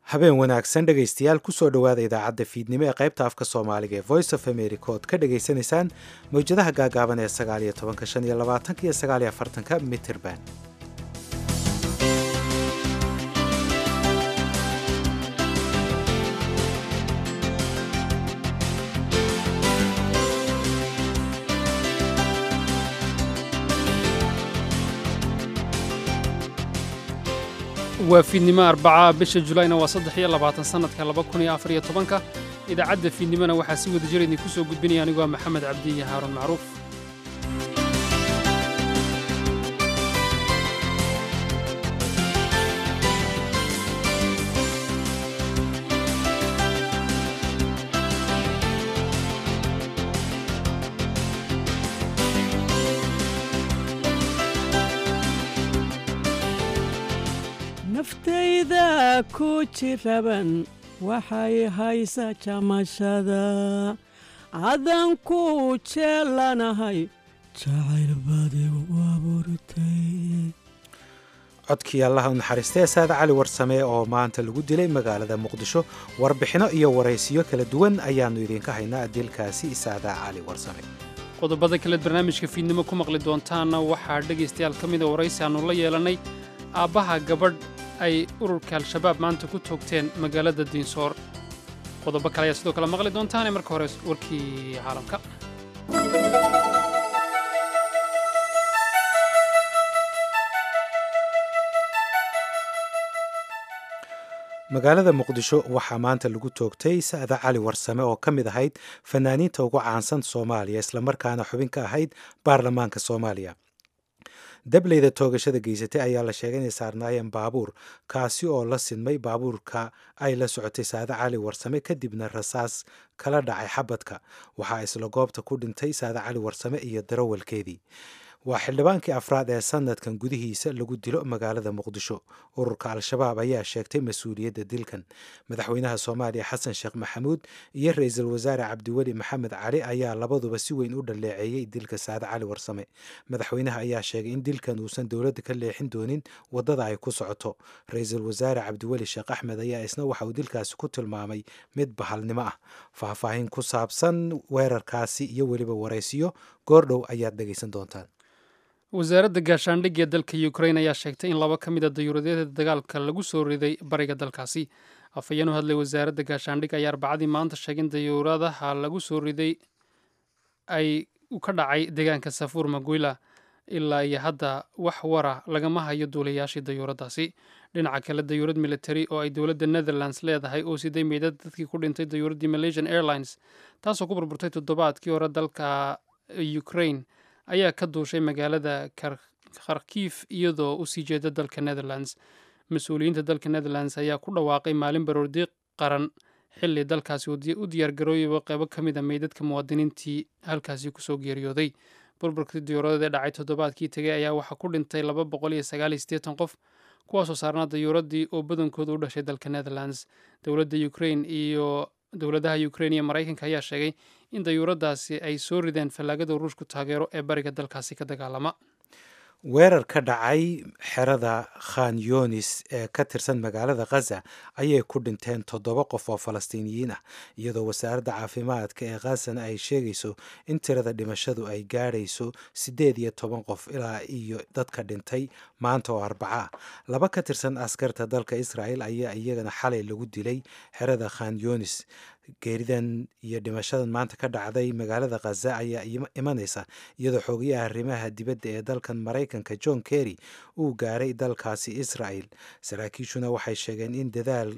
habeen wanaagsan dhegaystayaal kusoo dhowaada idaacadda fiidnimo ee qaybta afka soomaaliga ee voice of america ood ka dhagaysanaysaan mawjadaha gaagaaban ee sagaaliyo tobanka shan iyo labaatanka iyo sagaaliyo afartanka mitirban waa fiidnimo arbaca bisha julayna waa saddex iyo labaatan sannadka laba kun iyo afar iyo tobanka idaacadda fiidnimona waxaa si wada jir idinku soo gudbinaya anigoo maxamed cabdi iyo haaruun macruuf naftayda ku jiraban waxay haysa jamashada adan ku jeelanahay jacayl badigu abuurtay codkii allaha u naxariistay saada cali warsame oo maanta lagu dilay magaalada muqdisho warbixinno iyo waraysiyo kala duwan ayaannu idinka haynaa dilkaasi saada cali warsame qodobada kaleed barnaamijka fiidnimo ku maqli doontaanna waxaa dhegaystayaal ka mida waraysi aannu la yeelannay aabbaha gabadh ay ururka al-shabaab maanta ku toogteen magaalada diinsoor qodobo kale ayaa sidoo kale maqli doontaane marka hore warkii caalamka magaalada muqdisho waxaa maanta lagu toogtay sa'da cali warsame oo ka mid ahayd fanaaniinta ugu caansan soomaaliya islamarkaana xubin ka ahayd baarlamaanka soomaaliya dableyda toogashada geysatay ayaa la sheegay inay saarnaayeen baabuur kaasi oo la sinmay baabuurka ay la socotay saade cali warsame kadibna rasaas kala dhacay xabadka waxaa isla goobta ku dhintay saade cali warsame iyo darawalkeedii waa xildhibaankii afraad ee sanadkan gudihiisa lagu dilo magaalada muqdisho ururka al-shabaab ayaa sheegtay mas-uuliyadda dilkan madaxweynaha soomaaliya xasan sheekh maxamuud iyo ra-iisul wasaare cabdiweli maxamed cali ayaa labaduba si weyn u dhaleeceeyey dilka saade cali warsame madaxweynaha ayaa sheegay in dilkan uusan dowladda ka leexin doonin waddada ay ku socoto ra-iisul wasaare cabdiweli sheekh axmed ayaa isna waxa uu dilkaasi ku tilmaamay mid bahalnimo ah faahfaahin ku saabsan weerarkaasi iyo weliba waraysiyo goordhow ayaad dhegaysan doontaan wasaaradda gaashaandhigga ee dalka ukrain ayaa sheegtay in laba ka mid a dayuuradyada dagaalka lagu soo riday bariga dalkaasi afhayeen u hadlay wasaaradda gaashaandhigga ayaa arbacadii maanta sheegay in dayuuradaha lagu soo riday ay ka dhacay deegaanka safuur maguila ilaa iyo hadda wax wara lagama hayo duulayaashii dayuuradaasi dhinaca kale dayuurad military oo ay dowladda netherlands leedahay oo siday meydad dadkii ku dhintay dayuuraddii malaysian airlines taasoo ku burburtay toddobaadkii hore dalka ukrain ayaa ka duushay magaalada kharkiif iyadoo u sii jeeda dalka netherlands mas-uuliyiinta dalka netherlands ayaa ku dhawaaqay maalin baroordi qaran xilli dalkaasi u diyaargarooyaba qeybo ka mid a meydadka muwaadiniintii halkaasi kusoo geeriyooday burburkii dayuuradada ee dhacay toddobaadkii tegay ayaa waxaa ku dhintay laba boqol iyo sagaal iyo siddeetan qof kuwaasoo saarnaa dayuuradii oo badankooda u dhashay dalka netherlands dowladda ukrain iyo dowladaha ukrain iyo maraykanka ayaa sheegay in dayuuradaasi ay soo rideen fallaagada ruushku taageero ee bariga dalkaasi ka dagaalama weerar ka dhacay xerada khan yonis ee ka tirsan magaalada khaza ayay ku dhinteen toddoba qof oo falastiiniyiin ah iyadoo wasaaradda caafimaadka ee khazana ay sheegayso in tirada dhimashadu ay gaadhayso siddeed iyo toban qof ilaa iyo dadka dhintay maanta oo arbaca ah laba ka tirsan askarta dalka israa'el ayaa iyagana xalay lagu dilay xerada khan yonis geeridan iyo dhimashadan maanta ka dhacday magaalada khaza ayaa imanaysa iyadoo xoogayaha arrimaha dibadda ee dalkan maraykanka john kerry uu gaaray dalkaasi israel saraakiishuna waxay sheegeen in dadaal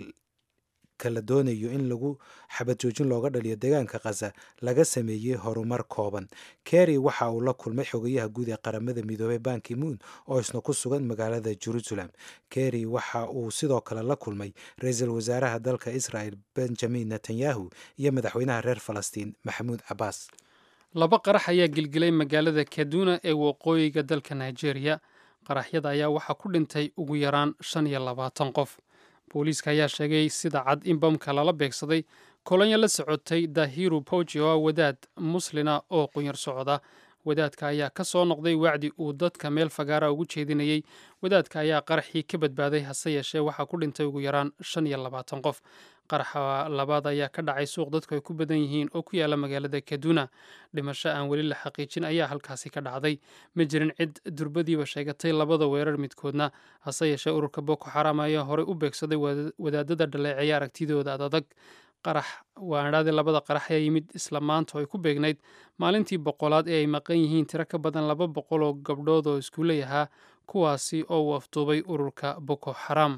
la doonayo in lagu xabad joojin looga dhaliyo deegaanka khaza laga sameeyey horumar kooban kerry waxa uu la kulmay xogayaha guud ee qaramada midoobey banki moon oo isna ku sugan magaalada jerusalem kerry waxa uu sidoo kale la kulmay ra-iisul wasaaraha dalka israel benjamin netanyahu iyo madaxweynaha reer falastiin maxamuud cabaas laba qarax ayaa gilgilay magaalada kaduna ee waqooyiga dalka nigeria qaraxyada ayaa waxaa ku dhintay ugu yaraan shan iyo labaatan qof booliiska ayaa sheegay sida cad in bamka lala beegsaday kolonyo la socotay dahiru pouji oo ah wadaad muslina oo qunyar socda wadaadka ayaa ka soo noqday wacdi uu dadka meel fagaara ugu jeedinayey wadaadka ayaa qaraxii ka badbaaday hase yeeshee waxaa ku dhintay ugu yaraan shan iyo labaatan qof qaraxa labaad ayaa ka dhacay suuq dadku ay ku badan yihiin oo ku yaala magaalada kaduna dhimasho aan weli la xaqiijin ayaa halkaasi ka dhacday ma jirin cid durbadiiba sheegatay labada weerar midkoodna hase yeeshee ururka boko xaram ayaa horey u beegsaday wadaadada dhaleeceeya aragtidooda adadag qarax waadhaadii labada qarax ayaa yimid isla maanta oo ay ku beegnayd maalintii boqolaad ee ay maqan yihiin tiro ka badan laba boqol oo gabdhood oo iskuuley ahaa kuwaasi oo uu afduubay ururka boko xaram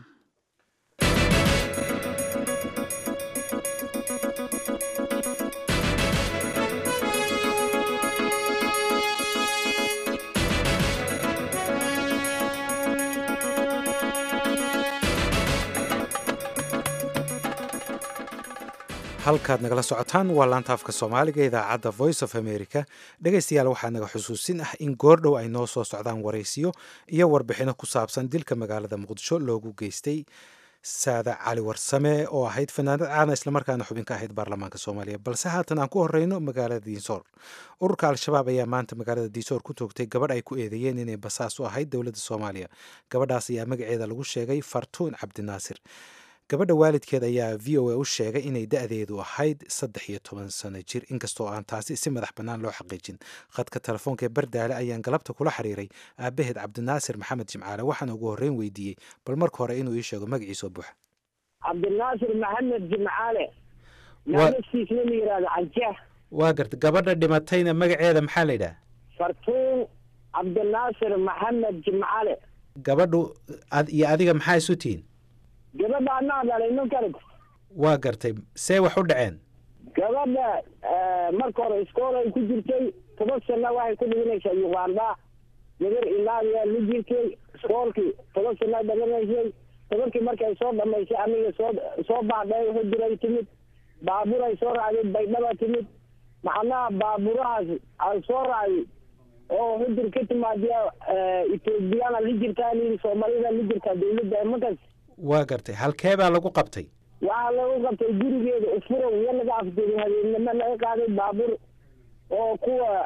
halkaad nagala socotaan waa laanta afka soomaaliga idaacadda voice of america dhegaystayaal waxaa naga xusuusin ah in goordhow ay noo soo socdaan waraysiyo iyo warbixino ku saabsan dilka magaalada muqdisho loogu geystay saada cali warsame oo ahayd fanaanad caana islamarkaana xubin ka ahayd baarlamaanka soomaaliya balse haatan aan ku horeyno magaalada diinsoor ururka al-shabaab ayaa maanta magaalada diinsoor ku toogtay gabadh ay ku eedeeyeen inay basaas u ahayd dowladda soomaaliya gabadhaas ayaa magaceeda lagu sheegay fartuun cabdinaasir gabadha waalidkeed ayaa v o a u sheegay inay da-deedu ahayd saddex iyo toban sano jir inkastoo aan taasi si madax bannaan loo xaqiijin khadka telefoonka ee bardaale ayaan galabta kula xiriiray aabaheed cabdinaasir maxamed jimcaale waxaana ugu horreyn weydiiyey bal marka hore inuu ii sheego magaciisoo buuxa cabdinaasir maxamed jimcaale naanastiisna la yidhaahdo canjeex waa garta gabadha dhimatayna magaceeda maxaa la yidhaha fartuun cabdinaasir maxamed jimcaale gabadhu iyo adiga maxaa isu tihiin gabadha anaa dhalay ninkan waa gartay see wax u dhaceen gabadha marka hore iskool ay ku jirtay toban sana waxay ku dhiganaysaa uganda gabar ilaabiyaa la jirtay iskoolkii toban sana dhamanaysay tobankii markay soo dhamaysay aniga soo soo baxday huduray timid baaburay soo raacday baydhaba timid macnaha baaburahaas aan soo raacday oo hudur ka timaadiya ethoobiyaana la jirtaa lii soomaalida la jirtaa dawladda markaas waa gartay halkee baa lagu qabtay waxaa lagu qabtay gurigeeda ufurow iyo laga afjeeday habeennimo laga qaaday baabuur oo kuwa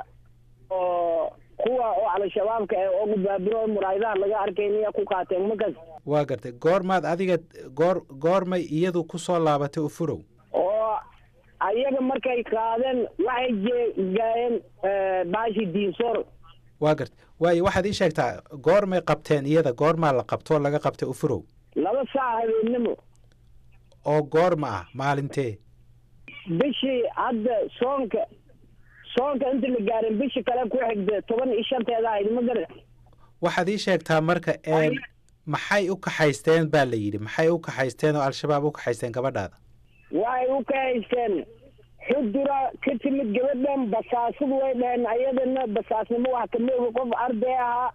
oo kuwa oo al-shabaabka ee ogu baaburo muraayadaha laga arkaynaya ku qaateen markaas waa gartay goormaad adiga goor goormay iyadu kusoo laabatay ufurow oo ayaga markay qaadeen waxay jeegaayeen baashi diinsoor waa gartay waayo waxaad ii sheegtaa goormay qabteen iyada goormaa la qabtoo laga qabtay ufurow laba saac habeennimo oo goorma ah maalintee bishii hadda soonka soonka inta la gaarin bishii kale ku xigda toban iyo shanteeda ahayd ma garan waxaad ii sheegtaa marka maxay u kaxaysteen baa la yidhi maxay u kaxaysteen oo al-shabaab u kaxaysteen gabadhaada waxay u kahaysteen xudura ka timid gabadhan basaasadu way dhaheen ayadana basaasnimo wax kama oga qof arday ahaa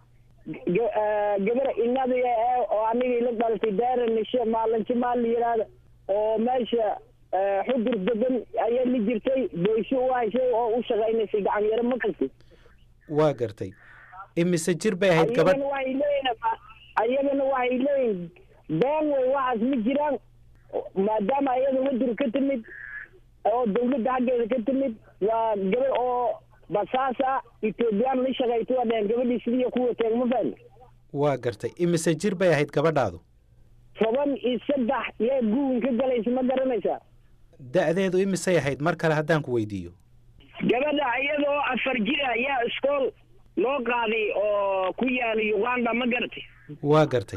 gabar inadiga e oo anigii la dhalatay daaranashe maalinti maal la yidhaahda oo meesha xudur degan ayaa la jirtay boysho u hayshay oo u shaqaynaysay gacan yaro ma kasti waa gartay imise jir bay ahayd gabadh ayagana waxay leeyihin ayagana waxay leeyihin been way waxaas ma jiraan maadaama ayada wadur ka timid oo dawladda xaggeeda ka timid waa gabar oo basaasa ethoobiyan la shaqayto waa dhaheen gabadhii sidii ku wateen ma fahmi waa gartay imise jir bay ahayd gabadhaadu toban iyo saddex yaa guwin ka galaysa ma garanaysaa da-deedu imisay ahayd mar kale haddaan ku weydiiyo gabadha iyadoo afar jir ah yaa iskool loo qaaday oo ku yaala uganda ma garatay waa gartay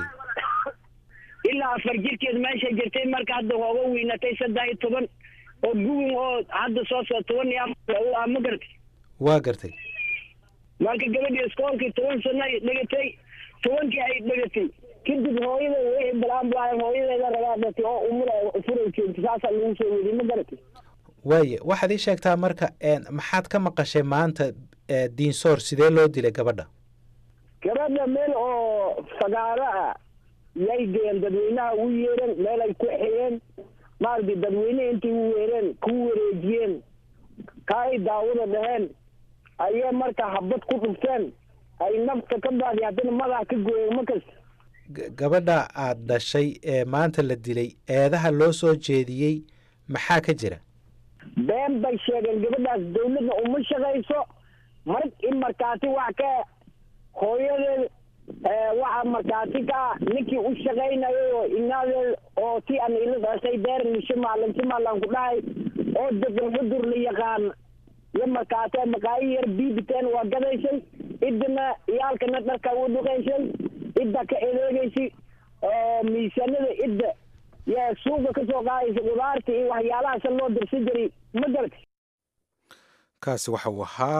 ilaa afar jirkeed meesha jirtay marka hadda hooga weynatay saddex iyo toban oo guwin oo hadda soo soo toban iyo afar ah ma garatay waa gartay marka gabadhii iskoolkii toban sano ay dhegatay tobankii ay dhegatay kadib hooyada wixii balaan bulaayeen hooyadeeda rabaa dhatay oo umura furay joogtay saasaa lagu soo weriy ma garatay waaye waxaad ii sheegtaa marka maxaad ka maqashay maanta diinsoor sidee loo dilay gabadha gabadha meel oo fagaaro ah yay geen dadweynaha u yeereen meel ay ku xiyeen maaragtay dadweynehi intay u weereen ku wareejiyeen ka ay daawada dhaheen ayay marka habad ku dhufteen ay nafta ka baadi haddana madaxa ka gooyeen ma kasta gabadha aada dhashay ee maanta la dilay eedaha loo soo jeediyey maxaa ka jira been bay sheegeen gabadhaas dawladna uma shaqayso mar in markaati wax ka hooyadeed waxa markaati ka ninkii u shaqaynayay oo inaadeed oo si aan ila dhashay deer mishimalan shimalan ku dhahay oo degan xudur la yaqaan iyo markaate maqaayi yar biibiteen waa gadaysay idina iyaalkana dharka u dhuqaysay idda ka edeegaysay oo miisaanada idda yaa suuqa kasoo qaadaysa qudaarta iyo waxyaalahaasa loo dirsi jiray ma garata kaasi waxa uu ahaa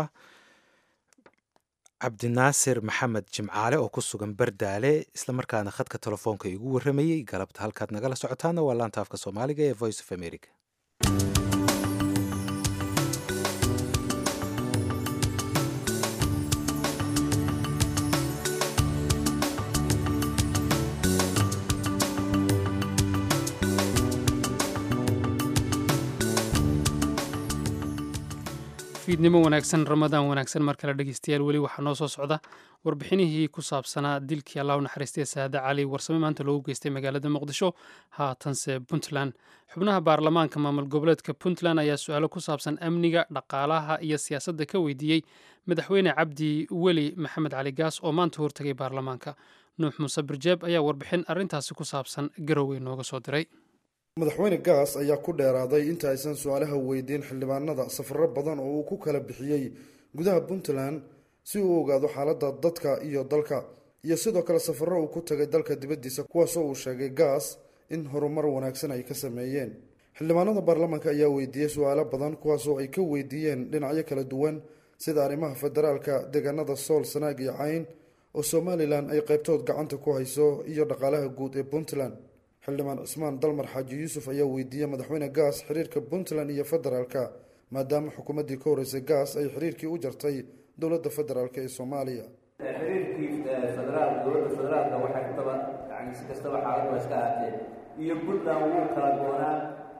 cabdinaasir maxamed jimcaale oo ku sugan bardaale islamarkaana khadka telefoonka igu warramayey galabta halkaad nagala socotaana waa laanta afka soomaaliga ee voice of america fiidnimo wanaagsan ramadaan wanaagsan mar kale dhegeystayaal weli waxaa noo soo socda warbixinihii ku saabsanaa dilkii allah u naxariistay saade cali warsame maanta loogu geystay magaalada muqdisho haatanse puntland xubnaha baarlamaanka maamul goboleedka puntland ayaa su-aalo ku saabsan amniga dhaqaalaha iyo siyaasadda ka weydiiyey madaxweyne cabdi weli maxamed cali gaas oo maanta hortegay baarlamaanka nuux muuse birjeeb ayaa warbixin arrintaasi ku saabsan garowe nooga soo diray madaxweyne gaas ayaa ku dheeraaday inta aysan su-aalaha weydiin xildhibaanada safaro badan oo uu ku kala bixiyey gudaha puntland si uu ogaado xaaladda dadka iyo dalka iyo sidoo kale safaro uu ku tagay dalka dibaddiisa kuwaasoo uu sheegay gaas in horumar wanaagsan ay ka sameeyeen xildhibaanada baarlamaanka ayaa weydiiyey su-aalo badan kuwaasoo ay ka weydiiyeen dhinacyo kala duwan sida arrimaha federaalka deegaanada sool sanaag iyo cayn oo somalilan ay qaybtood gacanta ku hayso iyo dhaqaalaha guud ee puntland xildhibaan cismaan dalmar xaaji yuusuf ayaa weydiiyey madaxweyne gaas xiriirka puntland iyo federaalka maadaama xukuumaddii ka horreysay gaas ay xiriirkii u jartay dowladda federaalk ee soomaaliya xiriirkii federaal dowladda federaalka waxay kutaba yani si kastaba xaalad waa iska ahaatee iyo puntland wuu kala goonaa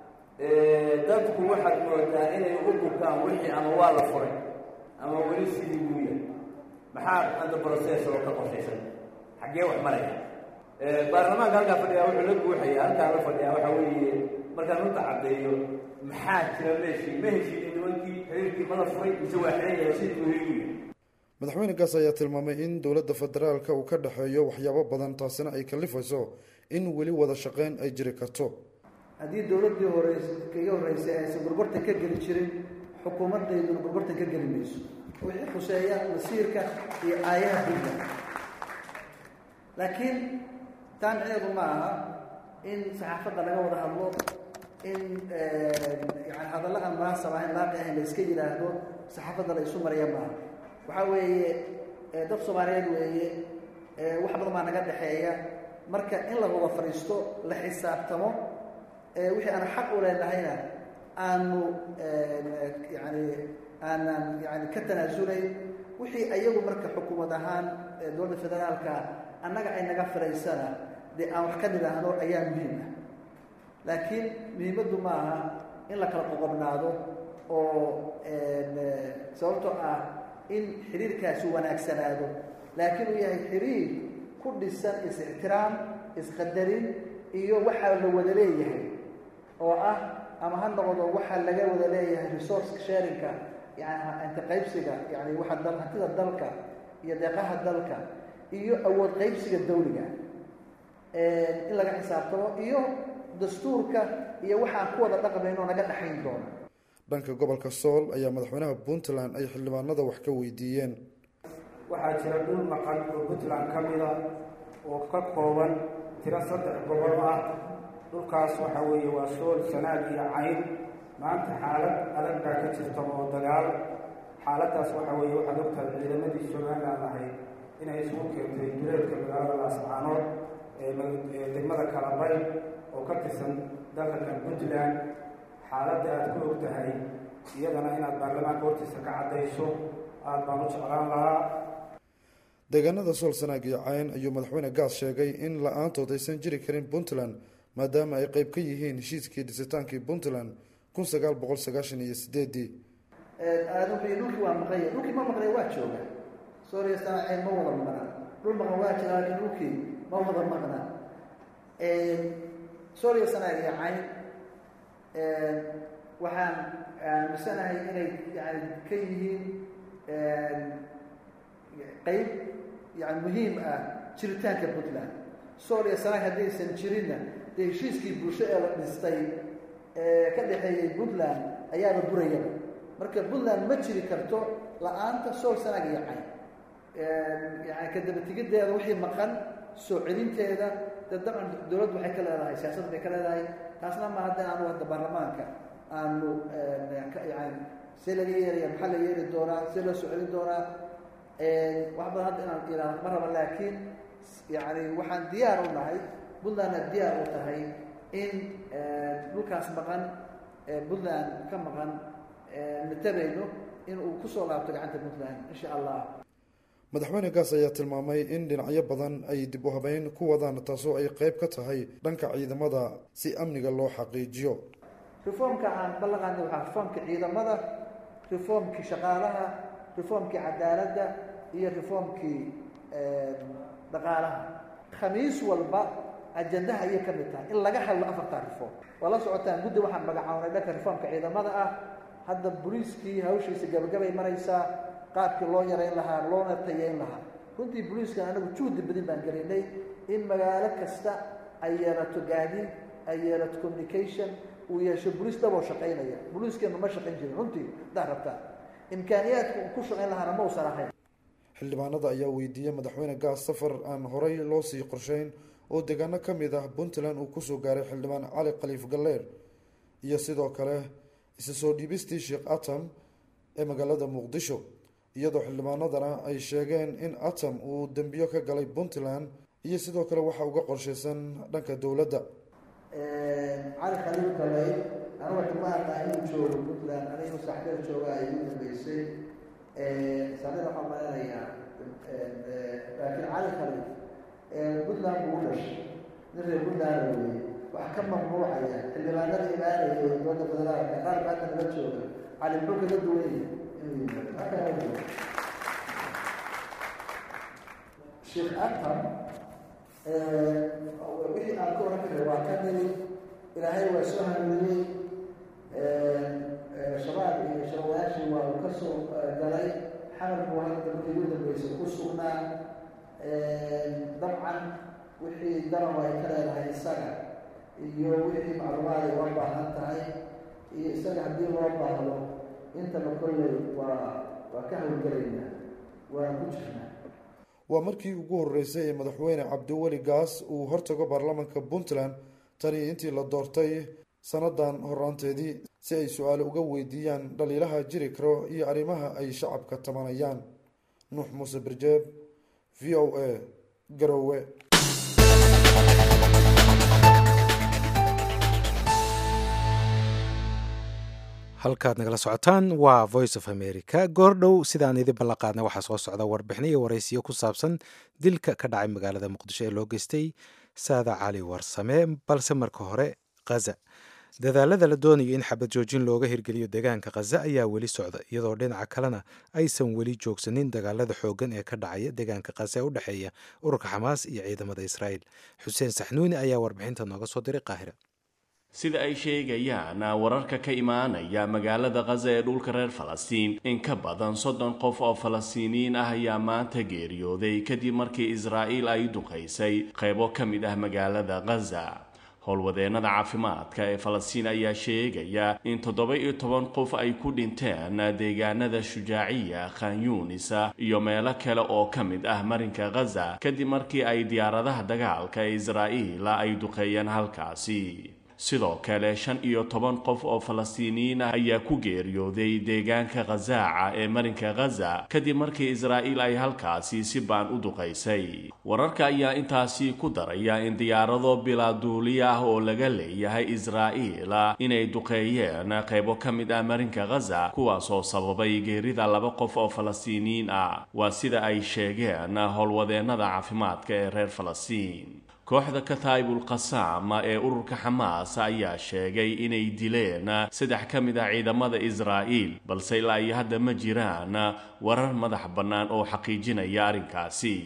dadku waxaad moodaa inay u bukaan wixii ama waa la furay ama weli sidii buu yahay maxaa hadda process oo ka qorshaysan xaggee wax maraya baarlamaanka halkaa fadhiyaa wuxuu la guuxaya halkaa la fadhiyaa waxaa weeye markaan runta caddeeyo maxaa jira meeshii ma heshiinin nimankii xiriirkii mada furay mise waa xiran yahay sidii uu higu yahay madaxweyne gaas ayaa tilmaamay in dowladda federaalka uu ka dhexeeyo waxyaabo badan taasina ay kalifayso in weli wada shaqeyn ay jiri karto haddii dowladdii horeys kaga horreysay aysan gorgortan ka geli jirin xukuumaddayduna gorgortan ka geli mayso wixii khuseeya masiirka iyo aayaha dulka laakiin taamicneedu ma aha in saxaafadda laga wada hadlo in yani hadalla aan munaasab ahayn laaqi ahayn la iska yidhaahdo saxaafadda la isu mariya maaha waxaa weeye dad soomaaliyeed weeye wax badan baa naga dhexeeya marka in la wada fadhiisto la xisaabtamo wixii aan xaq u leenahayna aanu yani aanan yani ka tanaasulayn wixii ayagu marka xukuumad ahaan dowladda federaalka annaga ay naga firaysana dee aan wax ka nidhaahno ayaa muhiim ah laakiin muhiimaddu ma aha in la kala qoqobnaado oo sababtoo ah in xiriirkaasi wanaagsanaado laakiin uu yahay xiriir ku dhisan is-ixtiraam isqadarin iyo waxaa la wada leeyahay oo ah ama ha noqdo waxaa laga wada leeyahay resource sharinka yani inta qaybsiga yani waxa dal hantida dalka iyo deeqaha dalka iyo awood qaybsiga dawliga in laga xisaabtamo iyo dastuurka iyo waxaan ku wada dhaqmayno naga dhexayn doona dhanka gobolka sool ayaa madaxweynaha puntland ay xildhibaanada wax ka weydiiyeen waxaa jira dhul maqan oo puntland ka mida oo ka kooban tiro saddex gobol ah dhulkaas waxaa weeye waa sool sanaag iyo cayn maanta xaalad adag baa ka jirta oo dagaal xaaladdaas waxaa weeye waxaad ogtahay ciidamadii somalilan ahayd inay isugu keentay duleedka magaalada laascaanood ee degmada kalabay oo ka tirsan dalkan puntland xaaladda aad ku og tahay iyadana inaad baarlamaanka hortiisa ka caddayso aada baan u jeclaan lahaa deegaanada sool sanaag iyo cayn ayuu madaxweyne gaas sheegay in la-aantood aysan jiri karin puntland maadaama ay qeyb ka yihiin heshiiskii dhisitaankii puntland kun sagaal boqol sagaashan iyo sideedii dhulkii waa maqanya dhulkii ma maqnay waa jooga sooriya sana cayn ma wada maqna dhul maqan waa jira laakiin dhulkii ma wada maqna sooriya sanaag iyo cayn waxaan aaminsanahay inay yani ka yihiin qeyb yani muhiim ah jiritaanka puntland sool iyo sanaag haddaysan jirinna dee heshiiskii bulsho ee la dhistay ee ka dhexeeyey puntland ayaaba burayaba marka puntland ma jiri karto la-aanta sool sanaag iyo cayn yani kadabatigideeda wixii maqan soo celinteeda de dabcan dowladdu waxay ka leedahay siyaasad bay ka leedahay taasna ma hadda aanu hadda baarlamaanka aanu yani see laga yeelaya maxaa la yeeli doonaa see loo soo celin doonaa wax badan hadda inaan ihahdo ma raba laakiin yani waxaan diyaar u nahay puntlandna diyaar u tahay in dhulkaas maqan puntland ka maqan natabayno in uu kusoo laabto gacanta puntland insha allah madaxweyne gaas ayaa tilmaamay in dhinacyo badan ay dib u habeyn ku wadaan taasoo ay qeyb ka tahay dhanka ciidamada si amniga loo xaqiijiyo reformka aan ballanqaadna waxaa reformka ciidamada reformkii shaqaalaha reformkii cadaaladda iyo reformkii dhaqaalaha khamiis walba ajandaha ayay ka mid tahay in laga hadlo afartaa reform waa la socotaan guddi waxaan magacawnay dhanka reformka ciidamada ah hadda boliiskii hawshiisa gabagabay maraysaa qaabkii loo yarayn lahaa loona tayeyn lahaa runtii boliiskan anagu juhdi badin baan gelinay in magaalo kasta ay yeelato gaadiid ay yeelato communication uu yeesho boliis dhaboo shaqaynaya boliiskeenu ma shaqayn jirin runtii haddaad rabtaa imkaaniyaadka uu ku shaqayn lahaana ma usan ahayn xildhibaanada ayaa weydiiyey madaxweyne gaas safar aan horey loo sii qorsheyn oo deegaano ka mid ah puntland uu kusoo gaaray xildhibaan cali khaliif galleer iyo sidoo kale isa soo dhiibistii sheekh atam ee magaalada muqdisho iyadoo xildhibaanadana ay sheegeen in atam uu dembiyo ka galay puntland iyo sidoo kale waxa uga qorshaysan dhanka dowladda cali khaliif galay aniga xumaata inuu joogo puntland anigu saxdeer jooga ay ugu dambeysay saxdeer waxaa maleynayaa laakiin cali khaliif puntland buu u dhashay nin reer puntland weeye wax ka mamnuucaya xildhibaanada imaanaya dowladda federaalka qaar baata nala jooga cali muxuu kaga duwan yahay inuu yimaado halkaa sheekh atam wixii aan ka oran karay waa ka nili ilaahay waa soo hanuuniyey shabaab iyo shabawayaashii waa uu ka soo galay xamar buu hadda markii ugu dambeysay ku sugnaa dabcan wixii daran ay ka leedahay isaga iyo wixii macluumaad ay uga baahan tahay iyo isaga haddii loo baahdo intaba kolley waa waa ka hawlgelaynaa waa ku jirnaa waa markii ugu horeysay ee madaxweyne cabdiweli gaas uu hortago baarlamaanka puntland tani intii la doortay sannadan horaanteedii si ay su-aale uga weydiiyaan dhaliilaha jiri karo iyo arrimaha ay shacabka tabanayaan nuux muuse birjeeb v o a garowe halkaad nagala socotaan waa voice of america goordhow sidaan idin ballanqaadna waxaa soo socda warbixino iyo waraysiyo ku saabsan dilka ka dhacay magaalada muqdisho ee loo geystay saada cali warsame balse marka hore khaza dadaalada la doonayo in xabad joojin looga hirgeliyo deegaanka khaza ayaa weli socda iyadoo dhinaca kalena aysan weli joogsanin dagaalada xooggan ee ka dhacaya deegaanka khaza ee u dhexeeya ururka xamaas iyo ciidamada israa'iil xuseen saxnuuni ayaa warbixinta nooga soo diray qaahira sida ay sheegayaan wararka ka imaanaya magaalada khaza ee dhulka reer falastiin in ka badan soddon qof oo falastiiniyiin ah ayaa maanta geeriyooday kadib markii israa'iil ay duqaysay qaybo ka mid ah magaalada khaza howlwadeennada caafimaadka ee falastiin ayaa sheegaya in toddoba iyo toban qof ay ku dhinteen deegaanada shujaaciya khan yuunisa iyo meelo kale oo ka mid ah marinka khaza kadib markii ay diyaaradaha dagaalka ee israa'iil ay duqeeyeen halkaasi sidoo kale shan iyo toban qof oo falastiiniyiin ah ayaa ku geeriyooday deegaanka khazaaca ee marinka khaza kadib markii israa'iil ay halkaasi si baan u duqaysay wararka ayaa intaasi ku daraya in diyaarado bilaa duuliya ah oo laga leeyahay israa'iil inay duqeeyeen qaybo ka mid ah marinka khaza kuwaasoo sababay geerida laba qof oo falastiiniyiin ah waa sida ay sheegeen howlwadeennada caafimaadka ee reer falastiin kooxda kataa'ibul qasaam ee ururka xamaas ayaa sheegay inay dileen saddex ka mid ah ciidamada israa'iil balse ilaa iyo hadda ma jiraan warar madax bannaan oo xaqiijinaya arrinkaasi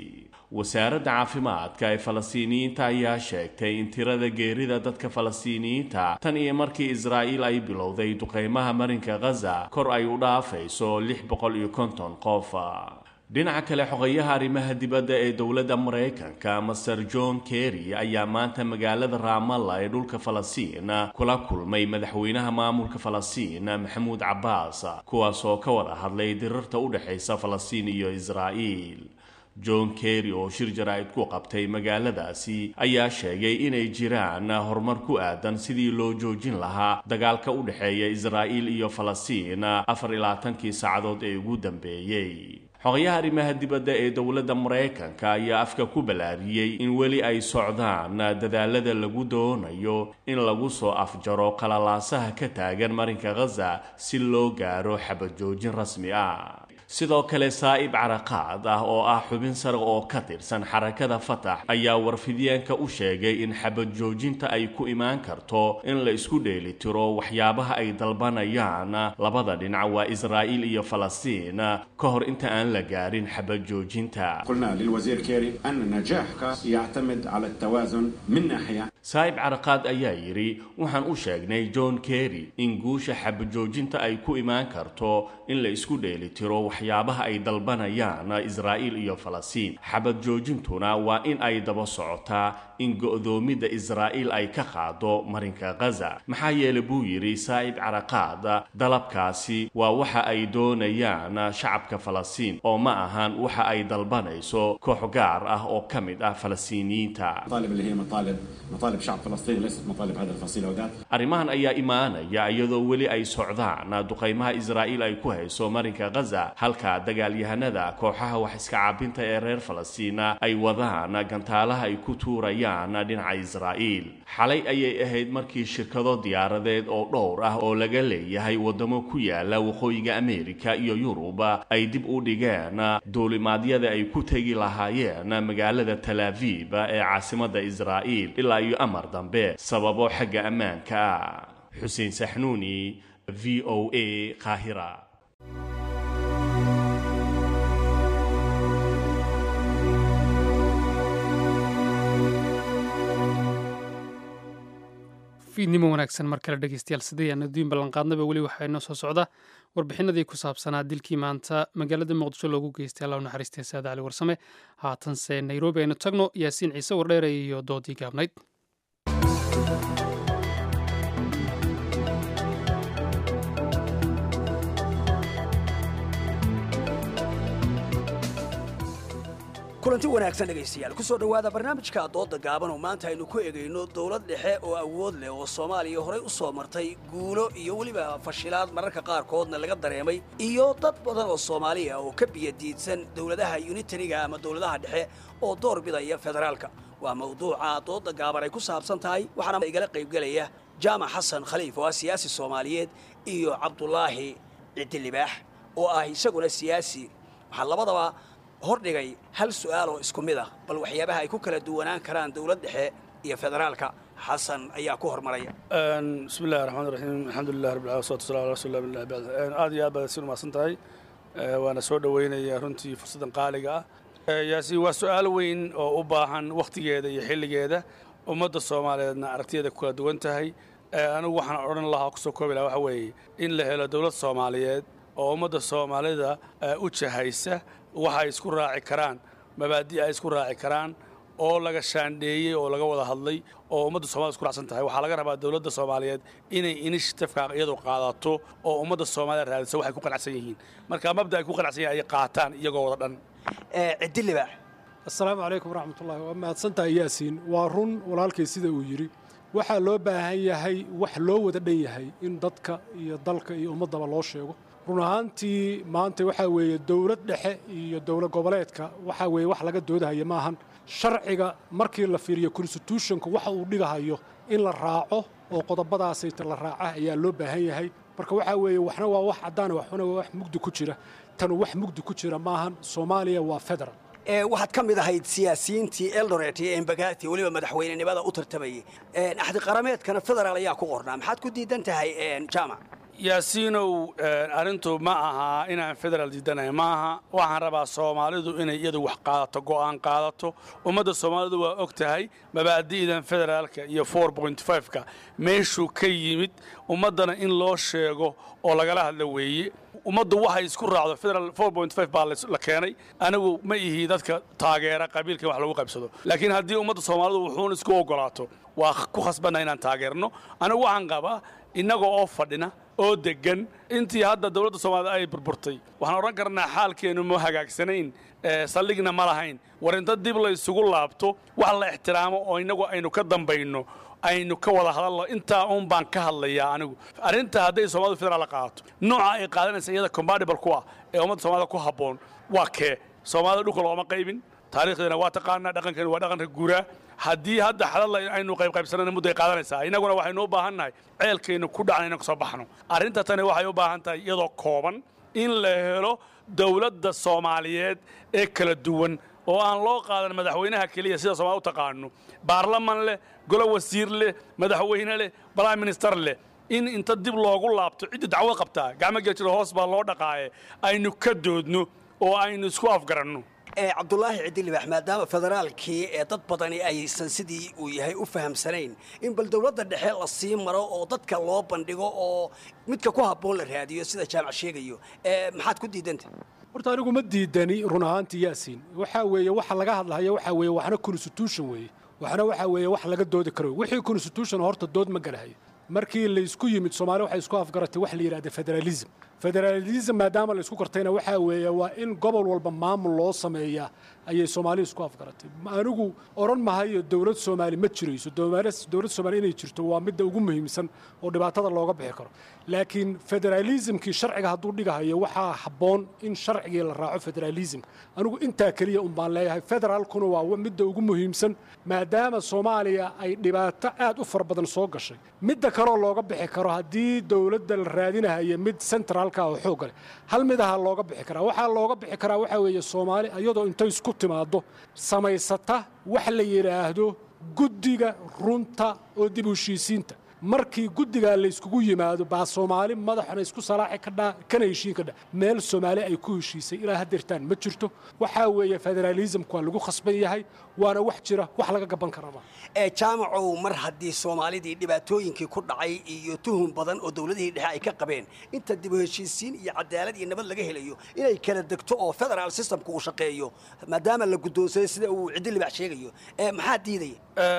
wasaaradda caafimaadka ee falastiiniyiinta ayaa sheegtay in tirada geerida dadka falastiiniyiinta tan iyo markii israa'iil ay bilowday duqeymaha marinka khaza kor ay u dhaafayso lix boqol iyo konton qof dhinaca kale xogeyaha arrimaha dibadda ee dowladda maraykanka master john kerry ayaa maanta magaalada raamalla ee dhulka falastiin kula kulmay madaxweynaha maamulka falastiin maxamuud cabbaas kuwaas oo ka wada hadlay dirarta u dhexaysa falastiin iyo israa'iil john kerry oo shir jaraa'id ku qabtay magaaladaasi ayaa sheegay inay jiraan horumar ku aadan sidii loo joojin lahaa dagaalka u dhexeeya israa'iil iyo falastiin afar iyo labaatankii saacadood ee ugu dambeeyey xogayaha arrimaha dibadda ee dowladda maraykanka ayaa afka ku ballaariyey in weli ay socdaan dadaalada lagu doonayo in lagu soo afjaro qalalaasaha ka taagan marinka khaza si loo gaaro xabad joojin rasmi ah sidoo kale saa'ib caraqaad ah oo ah xubin sare oo ka tirsan xarakada fatax ayaa warfidyaanka u sheegay in xabad joojinta ay ku imaan karto in la isku dheelitiro waxyaabaha ay dalbanayaan labada dhinac waa israa'iil iyo falastiin ka hor inta aan la gaarin xabad joojinta قلنا للوزير كيري أن النجاح يعتمد على التوازن من ناحية saa'ib caraqaad ayaa yidhi waxaan u sheegnay john kerry in guusha xabajoojinta ay ku imaan karto in la isku dheelitiro waxyaabaha ay dalbanayaan israa'iil iyo falastiin xabad joojintuna waa in ay daba socotaa in go'doomidda israa'iil ay ka qaado marinka khaza maxaa yeele buu yidhi saa'ib caraqaad dalabkaasi waa waxa ay doonayaan shacabka falastiin oo ma ahan waxa ay dalbanayso koox gaar ah oo ka mid ah falastiiniyiinta المطالب اللي هي مطالب مطالب شعب فلسطين ليست مطالب هذا الفصيل وذات arrimahan ayaa imaanaya iyadoo weli ay socdaan duqaymaha israa'iil ay ku hayso marinka khaza halka dagaalyahanada kooxaha wax iska caabinta ee reer falastiina ay wadaan gantaalaha ay ku tuurayaan dhinaca israa'iil xalay ayay ahayd markii shirkado diyaaradeed oo dhowr ah oo laga leeyahay waddamo ku yaala waqooyiga ameerika iyo yurub ay dib u dhigeen duulimaadyada ay ku tegi lahaayeen magaalada talaaviib ee caasimadda israa'iil ilaa iyo amar dambe sababo xagga ammaanka ah xuseen saxnuuni v o a qaahira fiidnimo wanaagsan mar kale dhegeystayaal sidii aan adduun ballanqaadnaba weli waxaa inoo soo socda warbixinadii ku saabsanaa dilkii maanta magaalada muqdisho loogu geystay allah u naxariistay saade cali warsame haatanse nairobi aynu tagno yaasiin ciise wardheere iyo doodii gaabnayd kulanti wanaagsan dhegaystayaal ku soo dhowaada barnaamijka dooda gaaban oo maanta aynu ku egayno dowlad dhexe oo awood leh oo soomaaliya horey u soo martay guulo iyo weliba fashilaad mararka qaarkoodna laga dareemay iyo dad badan oo soomaaliya oo ka biyadiidsan dowladaha unitariga ama dowladaha dhexe oo door bidaya federaalka waa mawduuca dooda gaaban ay ku saabsan tahay waxaana igala qaybgelaya jaamac xasan khaliif oo ah siyaasi soomaaliyeed iyo cabdulaahi cidilibaax oo ah isaguna siyaasi waxaa labadaba hordhigay hal su'aal oo isku mid ah bal waxyaabaha ay ku kala duwanaan karaan dowlad dhexe iyo federaalka xasan ayaa ku hormaraya bismi illahi raxmaan raxiim alxamdulilah rabbil alamin wasalaatu wasalamu ala rasuulillah billah bacd aad iyo aad baad si umahadsan tahay waana soo dhoweynaya runtii fursaddan qaaliga ah yaasi waa su'aal weyn oo u baahan wakhtigeeda iyo xilligeeda ummadda soomaaliyeedna aragtiyeeda ku kala duwan tahay anigu waxaan odhan lahaa kusoo koobi lahaa waxa weeye in la helo dowlad soomaaliyeed oo ummadda soomaalida u jahaysa waxa ay isku raaci karaan mabaadi' ay isku raaci karaan oo laga shaandheeyey oo laga wada hadlay oo ummadda somalida isku raacsan tahay waxaa laga rabaa dowladda soomaaliyeed inay inishitafka iyadu qaadato oo ummadda soomaalida raadiso waxay ku qanacsan yihiin marka mabda ay ku qanacsan yihin ay qaataan iyagoo wada dhan cidilibaax assalaamu calaykum waraxmatullahi waa mahadsantahay yaasiin waa run walaalkay sida uu yidhi waxaa loo baahan yahay wax loo wada dhan yahay in dadka iyo dalka iyo ummaddaba loo sheego run ahaantii maanta waxaa weeye dowlad dhexe iyo dowlad goboleedka waxaa weeye wax laga doodahaya maahan sharciga markii la fiiriyo constitutionka waxa uu dhigahayo in la raaco oo qodobadaasayta la raaca ayaa loo baahan yahay marka waxaa weeye waxna waa wax caddaana waxna waa wax mugdi ku jira tanu wax mugdi ku jira maahan soomaaliya waa federal waxaad ka mid ahayd siyaasiyiintii eldoret iyo embagati weliba madaxweynenimada u tartamayay axdi qarameedkana federaal ayaa ku qornaa maxaad ku diidan tahay jaamac yaasiinow arrintu ma aha inaan federaal diidanahay ma aha waxaan rabaa soomaalidu inay iyadu wax qaadato go'aan qaadato ummadda soomaalidu waa og tahay mabaadi'dan federaalka iyo ka meeshuu ka yimid ummaddana in loo sheego oo lagala hadla weeye ummaddu waxay isku raacdo federal baa la keenay anigu ma ihi dadka taageera qabiilka wax lagu qaybsado laakiin haddii ummadda soomaalidu wuxuun isku ogolaato waa ku khasbanna inaan taageerno anigu waxaan qabaa innaga oo fadhina oo deggan intii hadda dowladda soomaalida ay burburtay waxaan odhan karnaa xaalkeennu ma hagaagsanayn saldhigna ma lahayn war inta dib la isugu laabto wax la ixtiraamo oo innagu aynu ka dambayno aynu ka wada hadalno intaa uun baan ka hadlayaa anigu arrinta hadday soomaalidu federaal la qaadato nooca ay qaadanaysa iyada compatible ku ah ee ummadda soomaalida ku habboon waa kee soomaalida dhulka looma qaybin taariikhdeena waa taqaanaa dhaqankeena waa dhaqanka guuraa haddii hadda xalal aynu qaybqaybsanana mudday qaadanaysaa innaguna waxaynu u baahan nahay ceelkaynu ku dhacna inaan kasoo baxno arrinta tani waxay u baahan tahay iyadoo kooban in la helo dowladda soomaaliyeed ee kala duwan oo aan loo qaadan madaxweynaha keliya sida soomali u taqaano baarlaman leh golo wasiir leh madaxweyne leh prime minister leh in inta dib loogu laabto cidda dacwo qabtaa gacmo geljiro hoos baa loo dhaqaaye aynu ka doodno oo aynu isku afgaranno cabdulaahi cidilibax maadaama federaalkii ee dad badani aysan sidii uu yahay u fahamsanayn in bal dowladda dhexe la sii maro oo dadka loo bandhigo oo midka ku habboon la raadiyo sida jaamac sheegayo maxaad ku diidanta horta anigu ma diidani run ahaantii yaasiin waxaa weeye waxa laga hadlahayo waxaa weeye waxna constitution weeye waxna waxaa weeye wax laga doodi karo wixii constitution horta dood ma galahayo markii laysku yimid soomaaliya waxay isku afgaratay wax la yidhahda federalism federalism maadaama la isku gartayna waxaa weeye waa in gobol walba maamul loo sameeyaa ayay soomaaliya isku afgaratay anigu odhan mahayo dowlad soomaali ma jirayso dowlad soomaali inay jirto waa midda ugu muhiimsan oo dhibaatada looga bixi karo laakiin federalismkii sharciga hadduu dhigahayo waxaa habboon in sharcigii la raaco federalism anigu intaa keliya un baan leeyahay federaalkuna waa midda ugu muhiimsan maadaama soomaaliya ay dhibaato aad u fara badan soo gashay midda kaloo looga bixi karo haddii dowladda la raadinahayo mid centraalka oo xoog leh hal mid aha looga bixi karaa waxaa looga bixi karaa waxaa weeye soomaali iyadoo intay isku timaaddo samaysata wax la yidhaahdo guddiga runta oo dib u heshiisiinta markii guddigaa layskugu yimaado baa soomaali madaxna isku salaaxi kadhaa kana heshiin kadha meel soomaali ay ku heshiisay ilaa haddeertaan ma jirto waxaa weeye federalismku waa lagu khasban yahay waana wax jira wax laga gaban karaba ee jaamacow mar haddii soomaalidii dhibaatooyinkii ku dhacay iyo tuhun badan oo dowladihii dhexe ay ka qabeen inta dib u heshiisiin iyo cadaalad iyo nabad laga helayo inay kala degto oo federaal systemku uu shaqeeyo maadaama la guddoonsaday sida uu ciddi libax sheegayo ee maxaa diidaya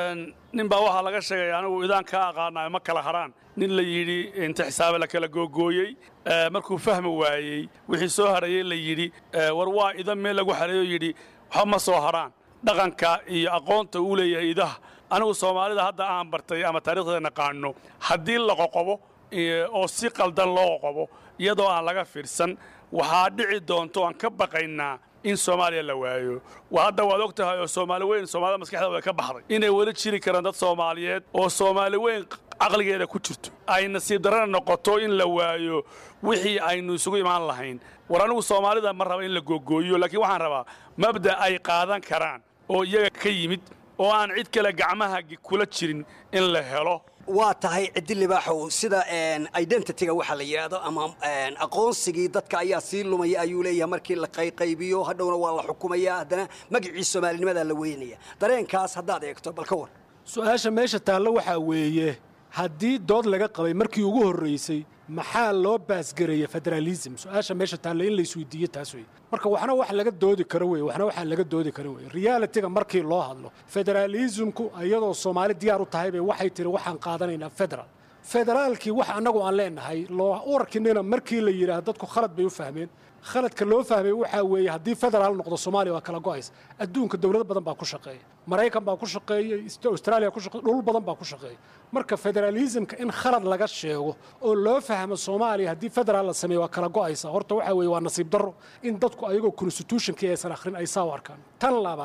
nin baa waxaa laga sheegay anigu idaan kaa aqaana ma kala haraan nin la yidhi inta xisaabe la kala googooyey markuu fahmi waayey wixii soo harayey la yidhi war waa idan meel lagu xareeyo yidhi waxba ma soo haraan dhaqanka iyo aqoonta uu leeyahay idaha anigu soomaalida hadda aan bartay ama taarikhdeeda naqaano haddii la qoqobo oo si qaldan loo qoqobo iyadoo aan laga fiirsan waxaa dhici doonto aan ka baqaynaa in soomaaliya la waayo hadda waad og tahay oo soomaali weyn soomaalida maskaxdeeda way ka baxday inay weli jiri karaan dad soomaaliyeed oo soomaali weyn caqligeeda ku jirto ay nasiib darana noqoto in la waayo wixii aynu isugu imaan lahayn war anigu soomaalida ma raba in la googooyo laakiin waxaan rabaa mabda ay qaadan karaan oo iyaga ka yimid oo aan cid kale gacmaha kula jirin in la helo waa tahay ciddi libaaxow sida identityga waxaa la yidhaahdo ama aqoonsigii dadka ayaa sii lumaya ayuu leeyahay markii la qayqaybiyo hadhowna waa la xukumaya haddana magacii soomaalinimadaa la weynaya dareenkaas haddaad eegto bal ka war su-aasha meesha taallo waxaa weeye haddii dood laga qabay markii ugu horraysay maxaa loo baasgareeya federalism su-aasha meesha taalla in la isweydiiyo taas wey marka waxna wax laga doodi karo wey waxna waxaa laga doodi karo wey realitiga markii loo hadlo federalismku iyadoo soomaali diyaar u tahay bay waxay tiri waxaan qaadanaynaa federal federaalkii wax annagu aan leenahay loo warkinina markii la yidhaah dadku khalad bay u fahmeen khaladka loo fahmay waxaa weeye haddii federaal noqdo soomaaliya waa kala go'aysa adduunka dowlado badan baa ku shaqeeya maraykan baa ku shaqeeya australia ku shaqeeya dhul badan baa ku shaqeeya marka federalismka in khalad laga sheego oo loo fahmo soomaaliya haddii federaal la sameeyo waa kala go'aysa horta waxaa weeye waa nasiib darro in dadku ayagoo constitutionkii aysan akhrin ay saa u arkaan tan labaad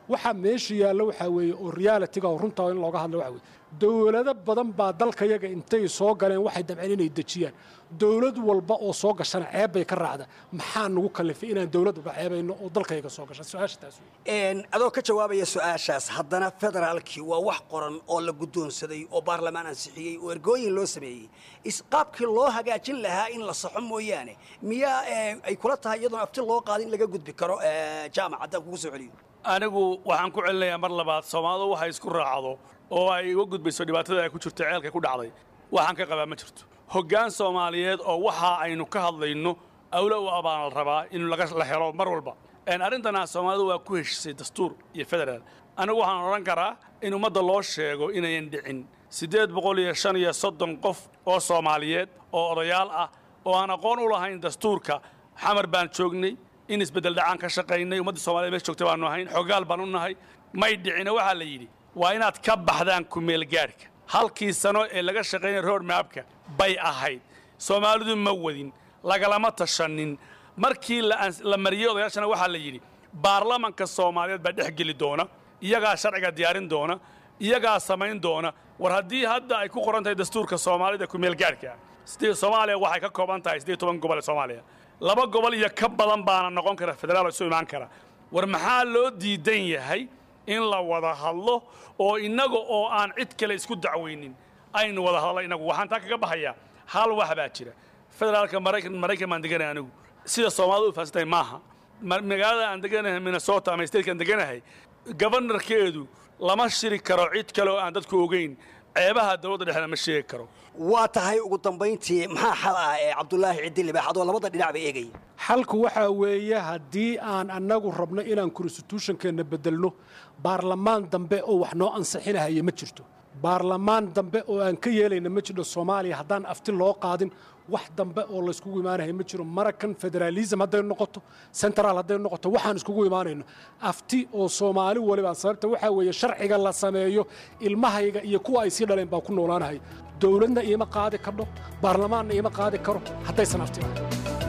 waxaa meesha yaalla waxaa weeye oo realitiga oo runta in looga hadla waxa weye dowlado badan baa dalkayaga intay soo galeen waxay dabceen inay dejiyaan dowlad walba oo soo gashana ceeb bay ka raacda maxaa nagu kalifay inaan dowlad walba ceebayno oo dalkayaga soo gasha su-aasha taas wey adoo ka jawaabaya su-aashaas haddana federaalkii waa wax qoran oo la guddoonsaday oo baarlamaan ansixiyey oo ergooyin loo sameeyey isqaabkii loo hagaajin lahaa in la saxo mooyaane miyaa ay kula tahay iyadoon afti loo qaadin in laga gudbi karo jaamac haddaan kugu soo celiyo anigu waxaan ku celinayaa mar labaad soomaalidu waxay isku raacdo oo ay uga gudbayso dhibaatada ay ku jirto ceelka ku dhacday waxaan ka qabaa ma jirto hoggaan soomaaliyeed oo waxa aynu ka hadlayno awla u abaan la rabaa in la helo mar walba arrintana soomaalidu waa ku heshisay dastuur iyo federaal anigu waxaan odhan karaa in ummadda loo sheego inayan dhicin siddeed boqol iyo shan iyo soddon qof oo soomaaliyeed oo odayaal ah oo aan aqoon u lahayn dastuurka xamar baan joognay in isbeddel dhacaan ka shaqaynay ummadda somaliyed meesha joogtay baanu ahayn xogaal baan u nahay may dhicina waxaa la yidhi waa inaad ka baxdaan kumeelgaadhka halkii sano ee laga shaqaynaya road maabka bay ahayd soomaalidu ma wadin lagalama tashanin markii la mariyey odayaashana waxaa la yidhi baarlamanka soomaaliyeed baa dhex geli doona iyagaa sharciga diyaarin doona iyagaa samayn doona war haddii hadda ay ku qoran tahay dastuurka soomaalida kumeelgaadhka soomaaliya waxay ka kooban tahay siddeed toban gobol ee soomaaliya laba gobol iyo ka badan baana noqon kara federaal oo isu imaan kara war maxaa loo diidan yahay in la wada hadlo oo innaga oo aan cid kale isku dacwaynin aynu wada hadlo innagu waxaan taa kaga baxayaa hal wax baa jira federaalka maraykan maraykan baan deganahay anigu sida soomaalidu u fahansantahay maaha magaalada aan deganahay minnesota ama statekaan deganahay gobanarkeedu lama shiri karo cid kale oo aan dadku ogeyn ceebaha dowladda dhexda ma sheegi karo waa tahay ugu dambayntii maxaa xal ah ee cabdulaahi ciddi libaax adoo labada dhinac ba eegaya xalku waxaa weeye haddii aan annagu rabno inaan constitutionkeenna beddelno baarlamaan dambe oo wax noo ansixinahaya ma jirto baarlamaan dambe oo aan ka yeelayna ma jirto soomaaliya haddaan afti loo qaadin wax dambe oo layskugu imaanaya ma jiro marakan federaalism hadday noqoto central hadday noqoto waxaan iskugu imaanayno afti oo soomaali waliba sababta waxaa weeye sharciga la sameeyo ilmahayga iyo kuwa ay sii dhaleen baa ku noolaanahay dowladna iima qaadi kardho baarlamaanna iima qaadi karo haddaysan afti lahayn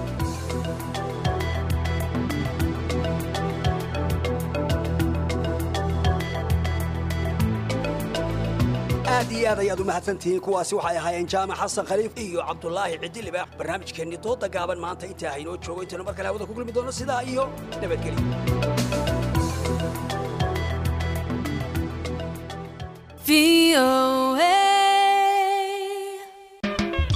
aad iyo aad ayaad u mahadsantihiin kuwaasi waxay ahaayeen jaamac xasan khaliif iyo cabdulaahi ciddi libaax barnaamijkeennii dooda gaaban maanta intaa haynoo joogo intaynu mar kale hawada ku kulmi doono sidaa iyo nabadgelyo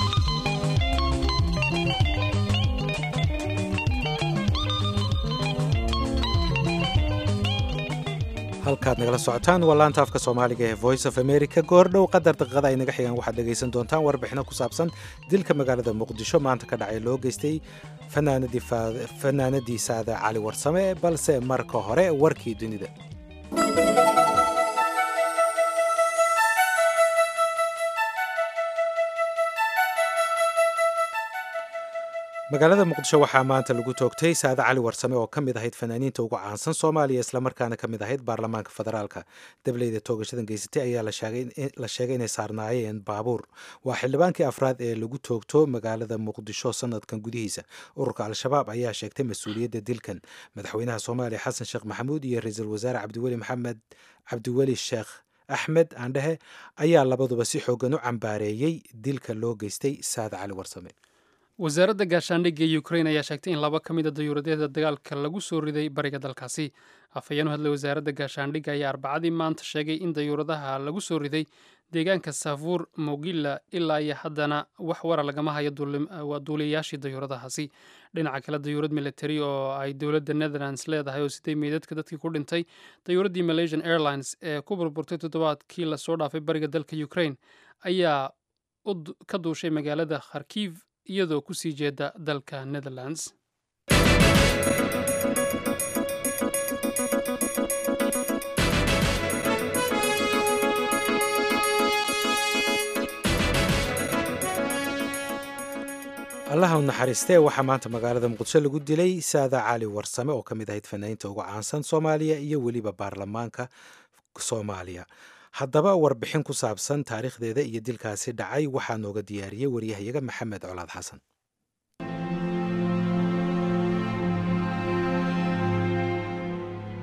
halkaad nagala socotaan waa laanta afka soomaaliga ee voice of america goordhow qadar daqiiqada ay naga xigaan waxaad dhegaysan doontaan warbixino ku saabsan dilka magaalada muqdisho maanta ka dhacay loo geystay fanaanadii saada cali warsame balse marka hore warkii dunida magaalada muqdisho waxaa maanta lagu toogtay saade cali warsame oo ka mid ahayd fanaaniinta ugu caansan soomaaliya islamarkaana ka mid ahayd baarlamaanka federaalka dableyda toogashadan geysatay ayaa la sheegay inay saarnaayeen baabuur waa xildhibaankii afraad ee lagu toogto magaalada muqdisho sanadkan gudihiisa ururka al-shabaab ayaa sheegtay mas-uuliyadda dilkan madaxweynaha soomaaliya xasan sheekh maxamuud iyo ra-iisul wasaare cabdiweli maxamed cabdiweli sheekh axmed aandhehe ayaa labaduba si xoogan u cambaareeyey dilka loo geystay saade cali warsame wasaaradda gaashaandhigga ee ukrain ayaa sheegtay in laba ka mid a dayuuradyada dagaalka lagu soo riday bariga dalkaasi afhayeen u hadlay wasaaradda gaashaandhigga ayaa arbacadii maanta sheegay in dayuuradaha lagu soo riday deegaanka saafuur mogilla ilaa iyo haddana wax wara lagama hayo waa duuliyayaashii dayuuradahaasi dhinaca kale dayuurad military oo ay dowladda netherlands leedahay oo siday meydadka dadkii ku dhintay dayuuraddii malaysian airlines ee ku burburtay toddobaadkii lasoo dhaafay bariga dalka ukrain ayaa ka duushay magaalada kharkiv iyadoo ku sii jeeda dalka netherlands allaha u naxariistee waxaa maanta magaalada muqdisho lagu dilay saada cali warsame oo ka mid ahayd fanaaniinta ugu caansan soomaaliya iyo weliba baarlamaanka soomaaliya haddaba warbixin ku saabsan taariikhdeeda iyo dilkaasi dhacay waxaa nooga diyaariyey waryahayaga maxamed colaad xasan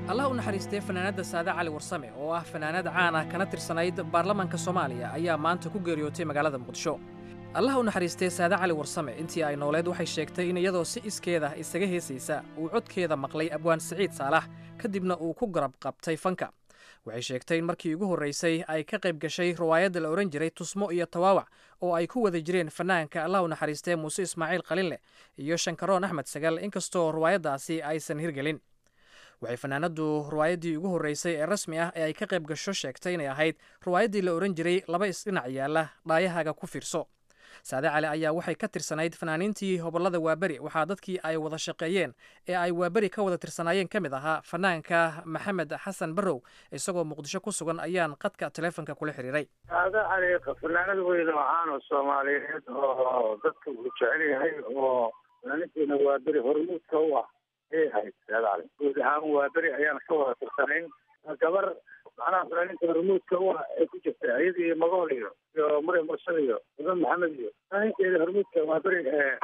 allah u naxariistay fanaanadda saade cali warsame oo ah fanaanad caan ah kana tirsanayd baarlamaanka soomaaliya ayaa maanta ku geeriyootay magaalada muqdisho allah u naxariistay saade cali warsame intii ay nooleed waxay sheegtay in iyadoo si iskeeda isaga heesaysa uu codkeeda maqlay abwaan siciid saalax kadibna uu ku garab qabtay fanka waxay sheegtay in markii ugu horraysay ay ka qayb gashay riwaayadda la odhan jiray tusmo iyo tawaawac oo ay ku wada jireen fanaanka allah u naxariistee muuse ismaaciil qalinleh iyo shankaroon axmed sagal inkastoo riwaayaddaasi aysan hirgelin waxay fanaanaddu riwaayaddii ugu horreysay ee rasmi ah ee ay ka qayb gasho sheegtay inay ahayd riwaayaddii la odhan jiray laba isdhinac yaalla dhaayahaaga ku fiirso saade cali ayaa waxay ka tirsanayd fanaaniintii hobollada waaberi waxaa dadkii ay wada shaqeeyeen ee ay waaberi ka wada tirsanaayeen ka mid ahaa fanaanka maxamed xasan barrow isagoo muqdisho ku sugan ayaan qadka taleefonka kula xiriiray saade cali fanaanad weyn oo caan oo soomaaliyeed oo dadka uu jecel yahay oo fanaaniintiina waaberi hormuudka u ah ayay ahayd saade cali guud ahaan waaberi ayaan ka wada tirsanayn gabar macnaha fanaaniinta hormuudka u ah ee ku jirta ayadii magool iyo iyo mure mursal iyo iban maxamed iyo fanaaniinteeda hormuudka waaberi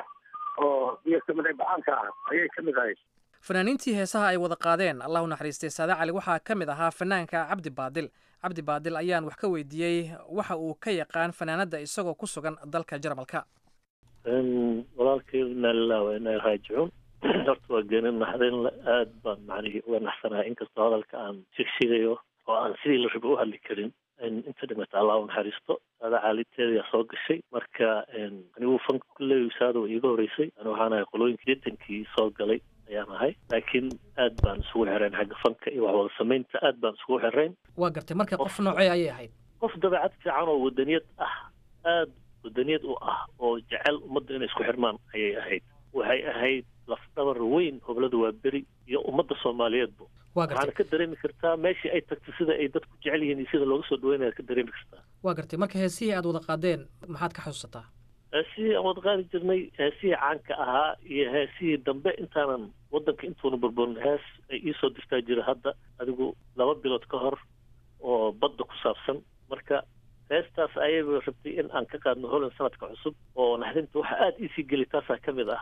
oo iyo kaminay bacaanka ah ayay ka mid ahayd fanaaniintii heesaha ay wada qaadeen allah u naxariistay saade cali waxaa ka mid ahaa fanaanka cabdi baadil cabdi baadil ayaan wax ka weydiiyey waxa uu ka yaqaan fanaanadda isagoo ku sugan dalka jarmalka walaalkay inaa lilah wa inaa raajicuun horta waa geenin naxdin aad baan macnihii uga naxsanahay inkastoo hadalka aan shigshigayo oo aan sidii la raba u hadli karin inta dhimata allah u naxariisto saada caaliteedayaa soo gashay marka anigu fanka kulley saada way iiga horeysay ani waxaan ahay qolooyinka deetankii soo galay ayaan ahay laakiin aad baan isugu xirayn xagga fanka iyo wax wada samaynta aad baan isugu xirayn waa gartay marka qof noocee ayay ahayd qof dabeecad fiican oo wadaniyad ah aad wadaniyad u ah oo jecel ummadda inay isku xirmaan ayay ahayd waxay ahayd lafdhabar weyn hoblada waa beri iyo ummadda soomaaliyeedba waxaana ka dareemi kartaa meeshii ay tagtay sida ay dadku jecel yihiin iyo sida looga soo dhaweynaya ka dareemi kartaa waa gartay marka heesihii aad wada qaadeen maxaad ka xusuusataa heesihii aan wada qaadi jirnay heesihii caanka ahaa iyo heesihii dambe intaanan waddanka intuuna burburin hees ay iisoo dirtaa jira hadda adigu laba bilood ka hor oo badda ku saabsan marka heestaas ayayba rabtay in aan ka qaadno holan sanadka cusub oo naxdinta waxa aada iisii geli taasaa ka mid ah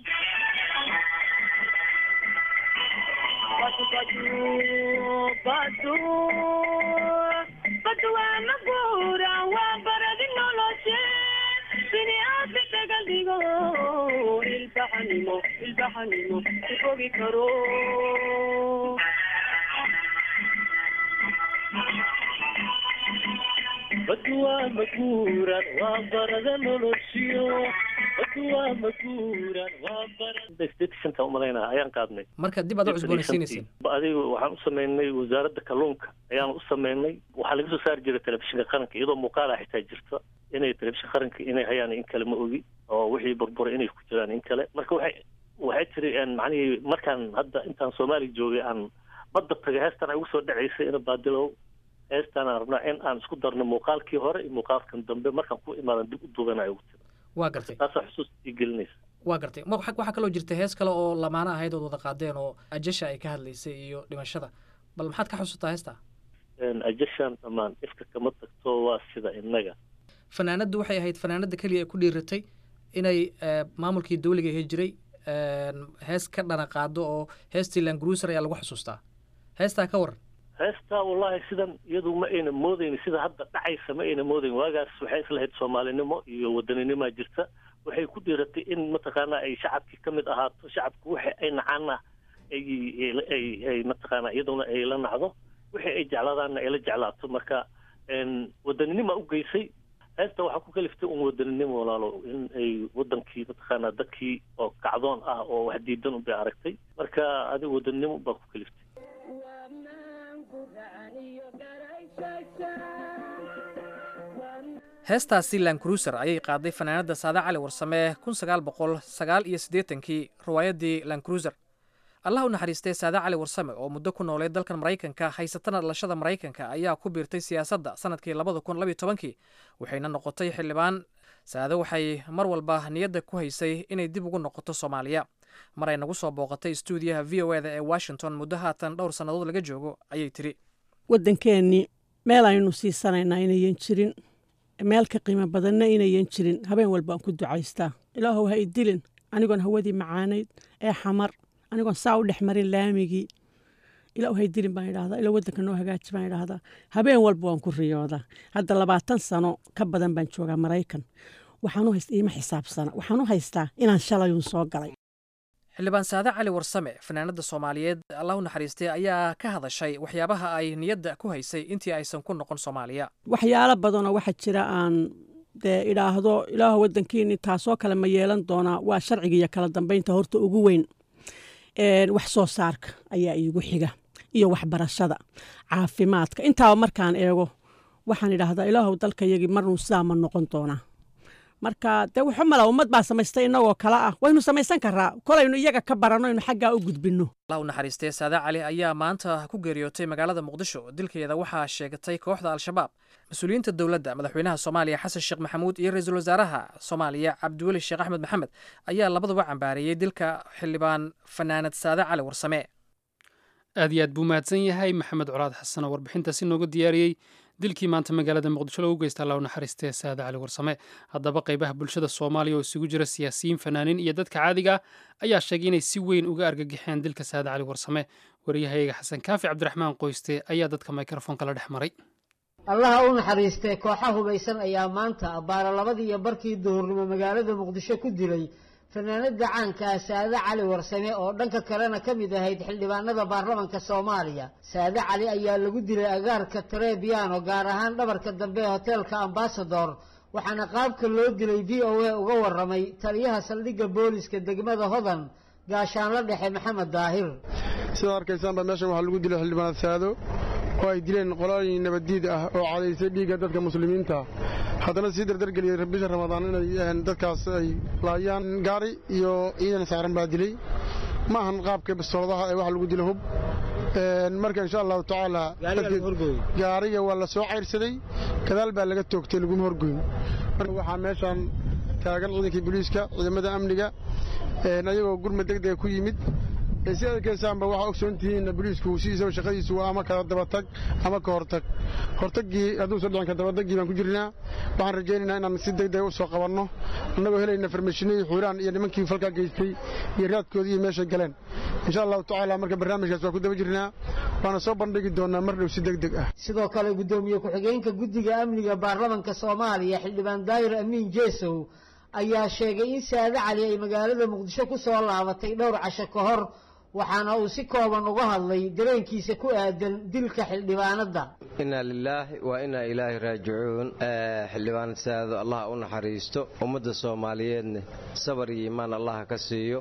badwaa maguuran waa barada noloshiyo badwaa maguuran waa barada umalaynaa ayaan qaadnay marka dib aad u cusboonaysiinayseen adigu waxaan u sameynay wasaaradda kalluunka ayaan u sameynay waxaa laga soo saari jiray telefishinka qaranka iyadoo muuqaala xitaa jirta inay telefishinka qaranka inay hayaan in kale ma ogi oo wixii burburay inay ku jiraan in kale marka waxay waxay tiri macnihii markaan hadda intaan soomaaliya joogay aan badda tagay heestan ay ugu soo dhacaysay ina baadilow heestaan aan rabnaa in aan isku darno muuqaalkii hore iyo muuqaalkan dambe markaan ku imaadan dib u duubanayo ugu tiri waa gartay taasaa xusuus ii gelinaysa waa gartay ma waxaa kaloo jirta hees kale oo lamaano ahayd ood wada qaadeen oo ajasha ay ka hadlaysay iyo dhimashada bal maxaad ka xusuutaa heestaa ajashaan dhammaan ifka kama tagto waa sida innaga fanaanaddu waxay ahayd fanaanadda keliya ay ku dhiiratay inay maamulkii dawliga ahi jiray hees ka dhana qaado oo heestii langruuser ayaa lagu xusuustaa heestaa ka waran heestaa wallahi sidan iyadu ma ayna moodayn sida hadda dhacaysa ma ayna moodayn waagaas waxay islahayd soomaalinimo iyo waddaninimaa jirta waxay ku dhiiratay in mataqaanaa ay shacabkii ka mid ahaato shacabku waxa ay nacaana ay mataqaanaa iyaduna ay la nacdo wixii ay jeclaadaanna ay la jeclaato marka waddaninima u geysay heesta waxaa ku kaliftay un wadaninimo walaalo in ay wadankii mataqaanaa dadkii oo kacdoon ah oo wax diidan unbay aragtay marka adiga wadaninimo baa ku kaliftay heestaasi lankruuser ayay qaaday fanaanadda saade cali warsame kun sagaal boqol sagaal iyo siddeetankii riwaayaddii lankruuser allah u naxariistay saade cali warsame oo muddo ku noolay dalkan maraykanka haysatana dhalashada maraykanka ayaa ku biirtay siyaasadda sanadkii labada kun labiyo tobankii waxayna noqotay xildhibaan saade waxay mar walba niyadda ku haysay inay dib ugu noqoto soomaaliya mar ay nagu soo booqatay stuudiyaha v o eda ee washington muddo haatan dhowr sannadood laga joogo ayay tiri waddankeennii meel aynu siisanaynaa inayan jirin meel ka qiimo badanna inayan jirin habeen walbaan ku ducaystaa ilaahow ha idilin anigoon hawadii macaanayd ee xamar anigoon saa u dhex marin laamigii ilaa hay dilin baan idhahdaa ilaa waddanka noo hagaaji baan idhahdaa habeen walba waan ku riyoodaa hadda labaatan sano ka badan baan joogaa maraykan waxaan u haysta iima xisaabsana waxaan u haystaa inaan shalayun soo galay xildhibaan saade cali warsame fanaanada soomaaliyeed allah u naxariistay ayaa ka hadashay waxyaabaha ay niyadda ku haysay intii aysan ku noqon soomaaliya waxyaalo badanoo waxaa jira aan dee idhaahdo ilaaho waddankiini taasoo kale ma yeelan doonaa waa sharciga iyo kala dambeynta horta ugu weyn wax soo saarka ayaa iigu xiga iyo waxbarashada caafimaadka intaaba markaan eego waxaan idhaahdaa ilaahow dalkayagii marnuu sidaa ma noqon doonaa marka dee wuxu mala ummad baa samaystay innagoo kale ah waynu samaysan karaa kolaynu iyaga ka baranno aynu xaggaa u gudbinno allah u naxariistay saade cali ayaa maanta ku geeriyootay magaalada muqdisho dilkeeda waxaa sheegatay kooxda al-shabaab mas-uuliyiinta dowladda madaxweynaha soomaaliya xasan sheekh maxamuud iyo ra-iisul wasaaraha soomaaliya cabdiweli sheekh axmed maxamed ayaa labaduba cambaareeyey dilka xildhibaan fanaanad saade cali warsame aad iyo aad buu mahadsan yahay maxamed colaad xasan oo warbixintaasi nooga diyaariyey dilkii maanta magaalada muqdisho lagu geysta allah u naxariistee saade cali warsame haddaba qaybaha bulshada soomaaliya oo isugu jira siyaasiyiin fanaaniin iyo dadka caadiga ah ayaa sheegay inay si weyn uga argagixeen dilka saade cali warsame waryahayaga xasan kaafi cabdiraxmaan qoyste ayaa dadka mikrofoonka la dhex maray allaha u naxariistee kooxa hubaysan ayaa maanta abbaara labadii iyo barkii duhurnimo magaalada muqdisho ku dilay fanaanada caankaa saade cali warsame oo dhanka kalena ka mid ahayd xildhibaanada baarlamanka soomaaliya saade cali ayaa lagu dilay agaarka tarebiano gaar ahaan dhabarka dambe ee hoteelka ambasador waxaana qaabka loo dilay v o a uga waramay taliyaha saldhigga booliska degmada hodan gaashaanla dhexe maxamed daahir sidaa arkaysaanba meeshan waxaa lagu dilay xildhibaanad saado oo ay dileen qolooyin nabaddiid ah oo cadaysay dhiigga dadka muslimiinta haddana sii dardargeliyey bisha ramadaan inay dadkaas ay laayaan gaari iyo ciidan saaran baa dilay ma ahan qaabka bastooladaha ee waxa lagu dila hub marka insha allahu tacaala gaariga waa la soo cayrsaday gadaal baa laga toogtay laguma horgoyn marka waxaa meeshan taagan ciidankii booliiska ciidamada amniga ayagoo gurmad degdega ku yimid si adkeysaanba waxaa ogsoon tihiin boliisku sidiisa shaqadiisu waa ama kala dabatag ama ka hortag hortagii hadduusa dhicin ka dabatagii baan ku jirnaa waxaan rajaynaynaa inaan si degdega u soo qabanno annagoo helayna farmashinadii xuuraan iyo nimankii falkaa geystay iyo raadkoodii iyo meeshay galeen insha allahu tacaala marka barnaamijkaas waa ku daba jirnaa waana soo bandhigi doonaa mar dhow si degdeg ah sidoo kale guddoomiye ku-xigeenka guddiga amniga baarlamanka soomaaliya xildhibaan daayir amiin jeesow ayaa sheegay in saade cali ay magaalada muqdisho ku soo laabatay dhowr casho ka hor waxaana uu si kooban uga hadlay dareenkiisa ku aadan dilka xildhibaanadda inaa lilaahi waa inaa ilaahi raajicuun xildhibaanad saado allah u naxariisto ummadda soomaaliyeedna sabar iyo iimaan allah ka siiyo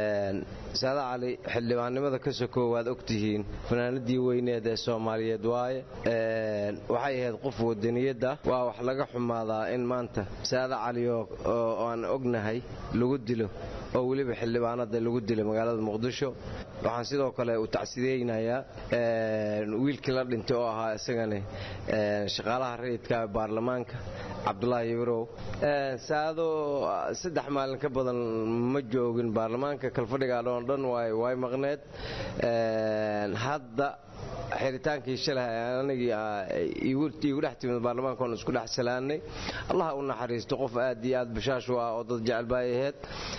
saade cali xildhibaannimada ka sokow waad ogtihiin fanaanadii weyneed ee soomaaliyeed waaye waxay ahayd qof wadaniyadda waa wax laga xumaadaa in maanta saade cali oo aan ognahay lagu dilo oo weliba xildhibaanada lagu dilo magaalada muqdisho waxaan sidoo kale u tacsideynayaa wiilkii la dhintay oo ahaa isagani shaqaalaha rayidka baarlamaanka cabdulaahi ibrow saado saddex maalin ka badan ma joogin baarlamaanka kalfadhigaa dhoon dhan way maqneed hadda xiritaankii shalay anigii iigu dhex timid baarlamaanka oon isku dhex salaanay allaha u naxariisto qof aad iyo aad bashaash u ah oo dad jecel baay aheyd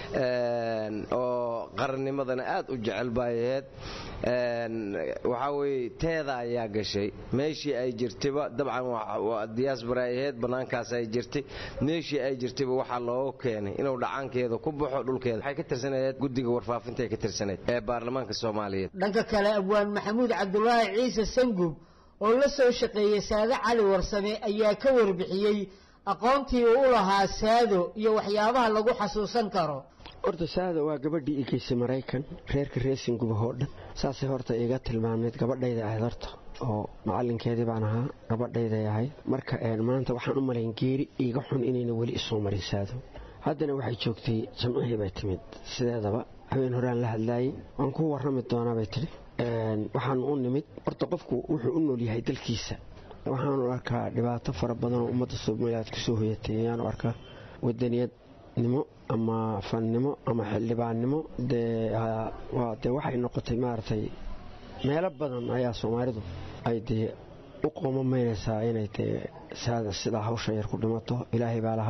oo qarannimadana aad u jecel baay aheyd waxaa weye teeda ayaa gashay meeshii ay jirtayba dabcan diyaasbara ay aheyd bannaankaas ay jirtay meeshii ay jirtayba waxaa looga keenay inuu dhacaankeeda ku baxo dhulkeeda waxay ka tirsanayd guddiga warfaafinta ay ka tirsanayd ee baarlamaanka soomaaliyeed dhanka kale abwaan maxamuud cabdulaahi ciise sangub oo la soo shaqeeyey saade cali warsame ayaa ka warbixiyey aqoontii uu u lahaa saado iyo waxyaabaha lagu xasuusan karo horta saada waa gabadhii i geysay maraykan reerka reesingubah oo dhan saasay horta iga tilmaamayd gabadhayda ahayd horta oo macalinkeedii baan ahaa gabadhayday ahayd marka maanta waxaan u malayn geeri iiga xun inayna weli isoo marin saado haddana waxay joogtay jamcihii bay timid sideedaba habeen horaan la hadlaayey waan ku warrami doonaa bay tidhi waxaan u nimid horta qofku wuxuu u nool yahay dalkiisa waxaanu arkaa dhibaato fara badan oo ummadda soomaaliyaad kusoo hoyatay ayaanu arkaa wadaniyadnimo ama fannimo ama xildhibaannimo dee waxay noqotay maaragtay meelo badan ayaa soomaalidu ay dee u qoomamaynaysaa inay dee saada sidaa hawsha yar ku dhimato ilaahay baa lahaa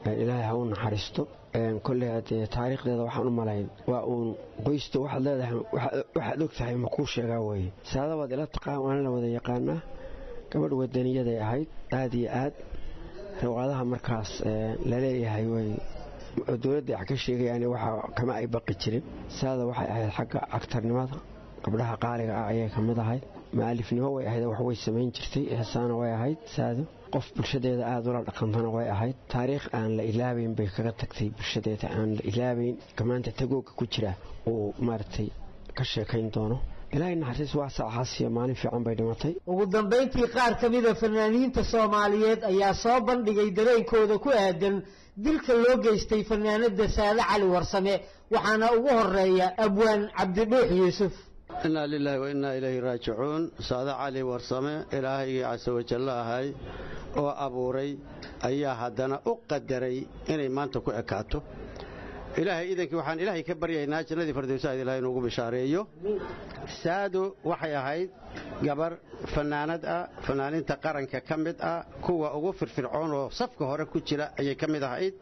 ilaahay ha u naxariisto kolley haddee taariikhdeeda waxaan u malayn waa uun qoysta waxaad leedahay waxaad og tahay ma kuu sheegaa weeye saada waad ila taqaan waana la wada yaqaanaa gabadh wadaniyaday ahayd aad iyo aad riwaadaha markaas laleeyahay way oo dowladda wax ka sheegayaan waxa kama ay baqi jirin saada waxay ahayd xagga cagtarnimada gabdhaha qaaliga ah ayay ka mid ahayd ma'alifnimo way ahayd wax way samayn jirtay heesaana way ahayd saado qof bulshadeeda aada ula dhaqantana way ahayd taariikh aan la ilaabayn bay kaga tagtay bulshadeeda aan la ilaabayn maanta tagooga ku jira uu maaragtay ka sheekayn doono ilaahay naxariis waa saaxaasiyo maalin fiican bay dhimatay ugu dambayntii qaar ka mida fanaaniinta soomaaliyeed ayaa soo bandhigay dareenkooda ku aadan dilka loo geystay fanaanada saade cali warsame waxaana ugu horeeya abwaan cabdidhuux yuusuf inaa lilaahi wa innaa ilayhi raajicuun saade cali warsame ilaahaygii casa wajalla ahay oo abuuray ayaa haddana u qadaray inay maanta ku ekaato ilaahay idankii waxaan ilaahay ka baryaynaa jannadii fardowsaad ilahay inuugu bishaareeyo saado waxay ahayd gabar fannaanad ah fannaaninta qaranka ka mid ah kuwa ugu firfircoon oo safka hore ku jira ayay ka mid ahayd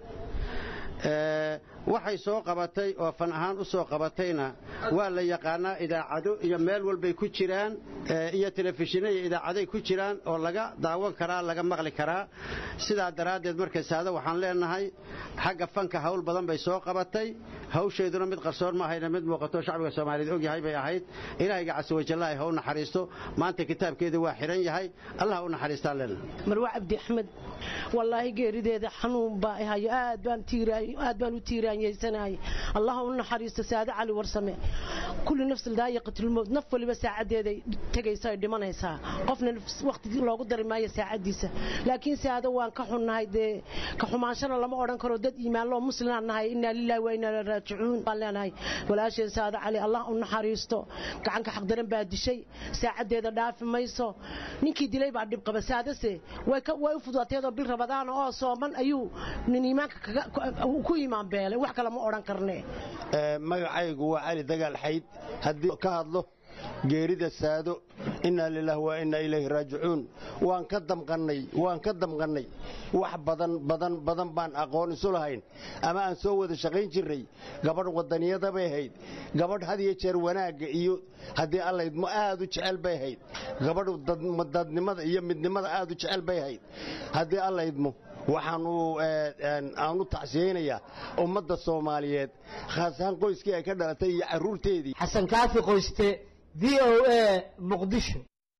waxay soo qabatay oo fan ahaan u soo qabatayna waa la yaqaanaa idaacado iyo meel walbay ku jiraan iyo telefishinno iyo idaacaday ku jiraan oo laga daawan karaa laga maqli karaa sidaa daraaddeed marka saado waxaan leenahay xagga fanka hawl badan bay soo qabatay hawsheeduna mid qarsoon ma ahayna mid muuqato shacbiga soomaaliyeed ogyahay bay ahayd ilaahayga casawajallaahi ha u naxariisto maanta kitaabkeeda waa xiran yahay allah u naxariistaan leenahay marwa cabdi axmed wallaahi geerideeda xanuun baa hayo aad baan aad baan u tiiraanyeysanahay allah u naxariisto saade cali warsame kulli nafsi daayiqatulmowt naf waliba saacadeeday tegaysa ay dhimanaysaa qofna waqti loogu dari maayo saacadiisa laakiin saado waan ka xunnahay dee ka xumaanshana lama odhan karo dad iimaanloo muslimaan nahay innaa lillahi wa innaa raajicuun baan leenahay walaasheen saade cali allah u naxariisto gacanka xaqdaran baa dishay saacadeeda dhaafi mayso ninkii dilay baa dhib qaba saadase way u fududateedoo bil rabadaana oo sooman ayuu nin iimaanka ku iimaan beelay wax kale ma odhan karne magacaygu waa cali dagaal xayd haddii ka hadlo geerida saado innaa lilaah wa innaa ilayhi raajicuun waan ka damqannay waan ka damqannay wax badan badan badan baan aqoon isu lahayn ama aan soo wada shaqayn jirray gabadh wadaniyada bay ahayd gabadh had iyo jeer wanaagga iyo haddii allaydmo aad u jecel bay ahayd gabadh dadnimada iyo midnimada aad u jecel bay ahayd haddii allaydmo waxaanu aanu tacsiyeynayaa ummadda soomaaliyeed khaas ahaan qoyskii ay ka dhalatay iyo carruurteedii xasan kaafi qoyste v o a muqdisho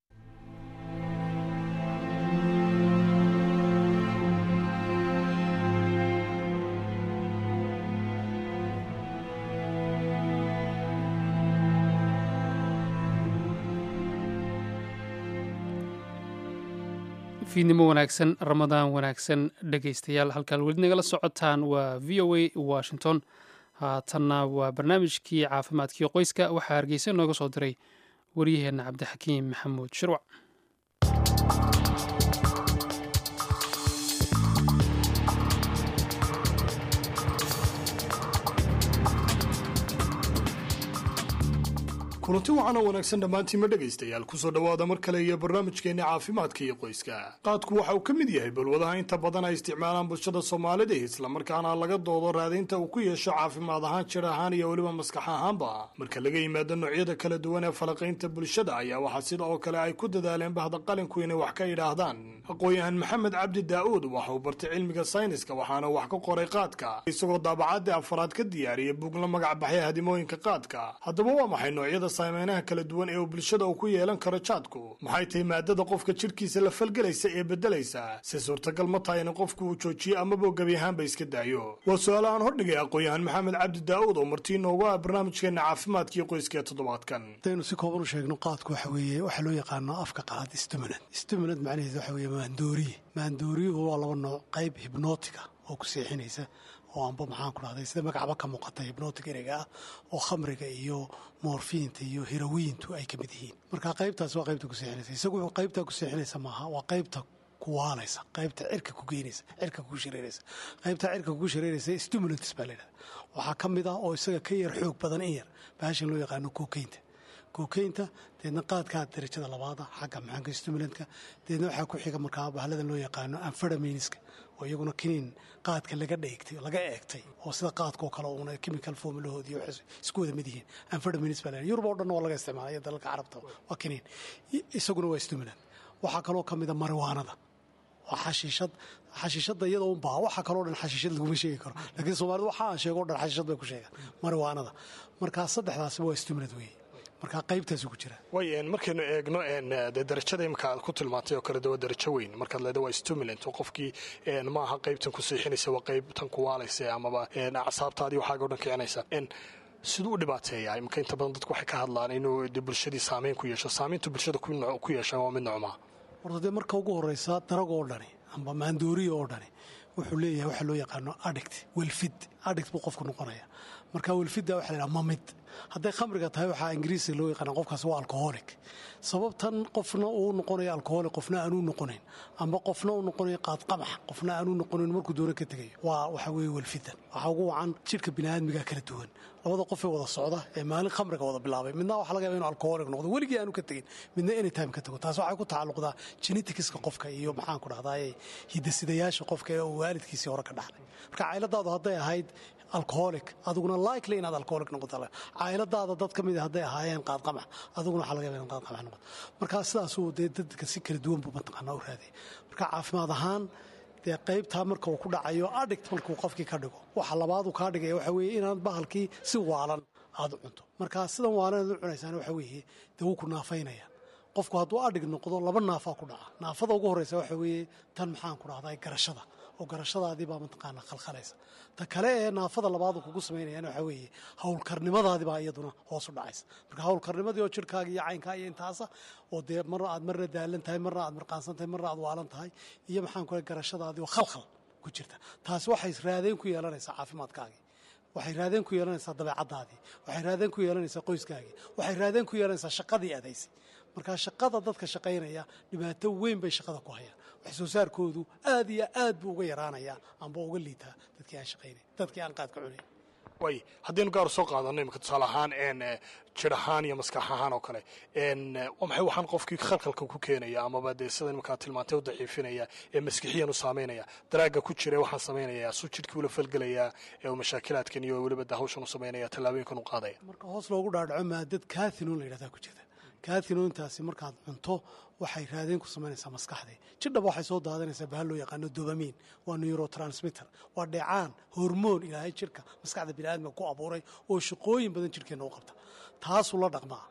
fiidnimo wanaagsan ramadaan wanaagsan dhegaystayaal halkaan weli nagala socotaan waa v o a washington haatanna waa barnaamijkii caafimaadkii qoyska waxaa hargeysa nooga soo diray waryaheenna cabdixakiim maxamuud shirwac kulanti wacan oo wanaagsan dhammaantiinma dhegaystayaal kusoo dhowaada mar kale iyo barnaamijkeenna caafimaadka iyo qoyska qaadku waxa uu ka mid yahay balwadaha inta badan ay isticmaalaan bulshada soomaalida islamarkaana laga doodo raadaynta uu ku yeesho caafimaad ahaan jir ahaan iyo weliba maskax ahaanba marka laga yimaado noocyada kala duwan ee falaqaynta bulshada ayaa waxaa sida oo kale ay ku dadaaleen bahda qalinku inay wax ka idhaahdaan aqoon-yahan maxamed cabdi daa'uud waxa uu bartay cilmiga sayniska waxaana wax ka qoray qaadka isagoo daabacaadii afaraad ka diyaariyay bug la magac baxay hadimooyinka qaadka haddaba waa maxay noocyada saameynaha kala duwan ee uu bulshada uu ku yeelan karo jaadku maxay tahay maadada qofka jidhkiisa la falgelaysa ee beddelaysa si suurtagal ma tahay in qofku uu joojiyo amaba gebi ahaanba iska daayo waa su-aal aan hordhigay aqoon-yahan maxamed cabdi daa'uud oo martii noogu ah barnaamijkeenna caafimaadkii qoyska ee toddobaadkan hadaynu si kooban u sheegno qaadku waxa weeye waxaa loo yaqaano afka qaad stimulant stimulant macnaheedu waxa weeye maandooriye maandooriyuhu waa laba nooc qayb hibnootiga oo ku seexinaysa oo amba maxaan ku dhahday sida magacba ka muuqata hibnootig ereyga ah oo khamriga iyo moorfiinta iyo hirawiintu ay ka mid yihiin marka qaybtaas waa qaybta ku seexinaysa isagu wuxuu qaybtaa ku seexinaysa maaha waa qaybta kuwaalaysa qaybta cirka ku geynaysa cirka kugu shareeraysa qaybta cirka kugu shareeraysa stimulants baa layidhahda waxaa ka mid ah oo isaga ka yar xoog badan in yar baashan loo yaqaano kokaynta kookeynta deedna qaadkaa darajada labaada xagga maxaanka stimulantka deedna waxaa ku xiga markaa bahladan loo yaqaano anfadaminiska oo iyaguna kiniin qaadka laga dheegtay laga eegtay oo sida qaadkoo kale uuna chemical formulahoodii waxay isku wada mid yihiin anfadaminis baa la yurub oo dhan waa laga isticmaalaya dalalka carabta waa kiniin isaguna waa stimulant waxaa kaloo ka mida mariwaanada waa xashiishad xashiishada iyada un baa waxa kaloo dhan xashiishad laguma sheegi karo laakiin soomaalida waxa aan sheego o dhan xashiishad bay ku sheegaan mariwaanada markaa saddexdaasiba waa stimulant weeye markaa qaybtaasu ku jira way markaynu eegno dee darajada imika aad ku tilmaantay oo kale de waa darajo weyn markaad leeda waa stimulant oo qofkii ma aha qaybtan ku siixinaysa waa qaybtan ku waalaysa amaba acsaabtaadii waxaaga o dhan kicinaysa siduu u dhibaateeyaa imika inta badan dadku waxay ka hadlaan inuu de bulshadii saameyn ku yeesho saamayntu bulshada ku yeesha waa mid nocmaa horta dee marka ugu horeysa darag oo dhani amba maandooriya oo dhani wuxuu leeyahay waxa loo yaqaano addict welfid addict buu qofku noqonaya marka welfidda waxa la yidhaha mamid hadday khamriga tahay waxaa ingiriisiga loo yaqaana qofkaas waa alcoholic sababtan qofna uu noqonayo alcoholic qofna aanuu noqonayn amba qofna uu noqonayo qaadqamax qofna aanuu noqonayn markuu doono ka tegayo waa waxa weeye welfidan waxaa ugu wacan jidhka biniaadmiga kala duwan labada qof ee wada socda ee maalin khamriga wada bilaabay midna waxa laga yaba inu alcoholic noqdo weligii aanu ka tegin midna anytime ka tago taas waxay ku tacalluqdaa geneticska qofka iyo maxaan ku dhahdaye hidasidayaasha qofka ee uu waalidkiisii hore ka dhaxlay marka cayladaadu hadday ahayd alcoholic adiguna likely inaad alcoholic noqoto cayladaada dad ka mida hadday ahaayeen qaadqamax adiguna waxaa laga yaba inaad qaadqamax noqoto marka sidaasuu dee dadka si kala duwan buu mataqaanaa u raadaya marka caafimaad ahaan dee qaybtaa marka uu ku dhacayo adhict markuu qofkii ka dhigo waxa labaadu kaa dhigaya waxa weeye inaan bahalkii si waalan aad u cunto marka sidan waalan aad u cunaysaan waxa weeye dee wuu ku naafaynaya qofku hadduu adhig noqdo laba naafaa ku dhaca naafada ugu horreysa waxa weeye tan maxaan ku dhahdaa garashada oo garashadaadii baa mataqaanaa khalkhalaysa ta kale ee naafada labaadu kugu samaynayaan waxa weeye howlkarnimadaadii baa iyaduna hoos u dhacaysa marka howlkarnimadii oo jirhkaaga iyo caynkaa iyo intaasa oo dee marna aad marna daalan tahay marna aad mirqaansan tahay marna aad waalan tahay iyo maxaan ku garashadaadii oo khalkhal ku jirta taasi waxay raadeen ku yeelanaysaa caafimaadkaagii waxay raadeen ku yeelanaysaa dabeecaddaadii waxay raadeen ku yeelanaysaa qoyskaagii waxay raadeen ku yeelanaysaa shaqadii adaysay marka shaqada dadka shaqaynaya dhibaato weyn bay shaqada ku hayaan wax soo saarkoodu aad iyo aad buu uga yaraanayaa amba uga liitaa dadkii aan shaqaynay dadkii aan qaadka cunayn way haddaynu gaar soo qaadano imika tusaale ahaan jir ahaan iyo maskax ahaan oo kale waa maxay waxaan qofkii khalkhalka ku keenaya amaba dee sida imika tilmaantay u daciifinaya ee maskixiyan u saameynaya daraaga ku jira waxaan samaynaya suu jidhkii ula falgelaya ee uu mashaakilaadkan iyo weliba da hawshan u samaynaya tallaabooyinkan u qaadaya marka hoos loogu dhaadhaco maadad kaathinon la yidhahdaa ku jirta kaatinointaasi markaad cunto waxay raadeen ku samaynaysaa maskaxdii jidhaba waxay soo daadanaysaa bahal loo yaqaano dobamin waa neurotransmitter waa dheecaan hormoon ilaahay jidhka maskaxda biniaadmiga ku abuuray oo shaqooyin badan jidhkeenna u qabta taasuu la dhaqmaa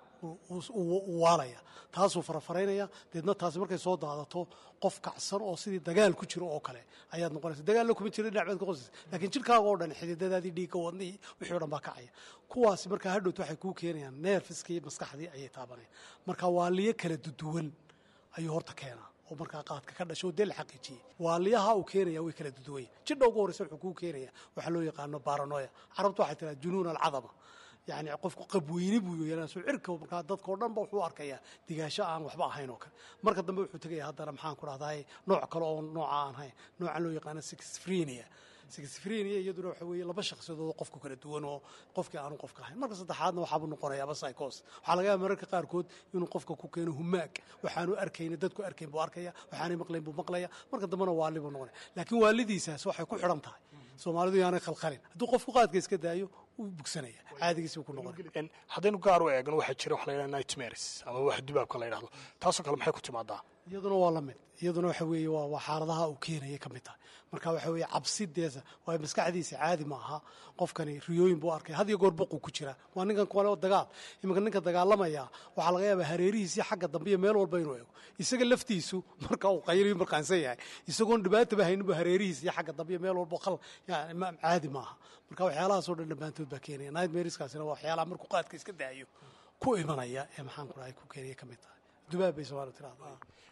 u waalaya taasuu farafaraynaya deedna taasi markay soo daadato qof kacsan oo sidii dagaal ku jiro oo kale ayaad noqonaysa dagaalna kuma jira dhinac baad ka qosaysa laakiin jidhkaaga oo dhan xididadaadii dhiigga wadnihii wixii o dhan baa kacaya kuwaasi markaa hadhowt waxay kuu keenayaan neerfiskii maskaxdii ayay taabanayaan marka waaliyo kala duduwan ayuu horta keenaa oo markaa qaadka ka dhasho oo dee la xaqiijiyey waaliyaha uu keenaya way kala duduwanya jidha ugu horreysa wuxuu kuu keenaya waxaa loo yaqaano baranoya carabtu waxay tiraa junuun alcadama yani qofku qabweyni buu yeelanayso cirka markaa dadkao dhan ba wuxuu arkayaa digaasho aan waxba ahayn oo kale marka dambe wuxuu tegaya haddana maxaan ku dhahdaay nooc kale oo nooca aan ahayn noocan loo yaqaano sixfrenia sixfrenia iyaduna waxa weeye laba shakhsiyadood oo qofku kala duwan oo qofkii aanu qofka ahayn marka saddexaadna waxaabuu noqonayaaba psychos waxaa laga yaaba mararka qaarkood inuu qofka ku keeno humaag waxaanu arkayna dadku arkayn buu arkaya waxaanay maqlayn buu maqlaya marka dambena waali buu noqonaya laakiin waalidiisaas waxay ku xidhan tahay soomaalidu yaanay khalkhalin hadduu qofku qaadka iska daayo wuu bugsanaya caadigiisuu ku noqonaya haddaynu gaar u eegno waxaa jira wax la yidhaha nightmares ama wax dubaabka la yidhahdo taasoo kale maxay ku timaadaa iyaduna waa la mid iyaduna waxa weeye waa waa xaaladaha uu keenaya ka mid tahay marka waxa weeye cabsideesa waa maskaxdiisa caadi ma aha qofkani riyooyin buu arkay had iyo goor boquu ku jira waa ninkan kale oo dagaal iminka ninka dagaalamaya waxaa laga yaabaa hareerihiisii xagga dambe iyo meel walba inuu eego isaga laftiisu marka uu qayliyo markaansan yahay isagoon dhibaataba hayninbu hareerihiisii xagga dambe iyo meel walba qal yani caadi ma aha marka waxyaalahaasoo dhan dhammaantood baa keenaya nightmareskaasina waa waxyaalaha markuu qaadka iska daayo ku imanaya ee maxaan ku dhahay ku keenaya ka mid tahay dubaab bay soomaalidu tirahdaa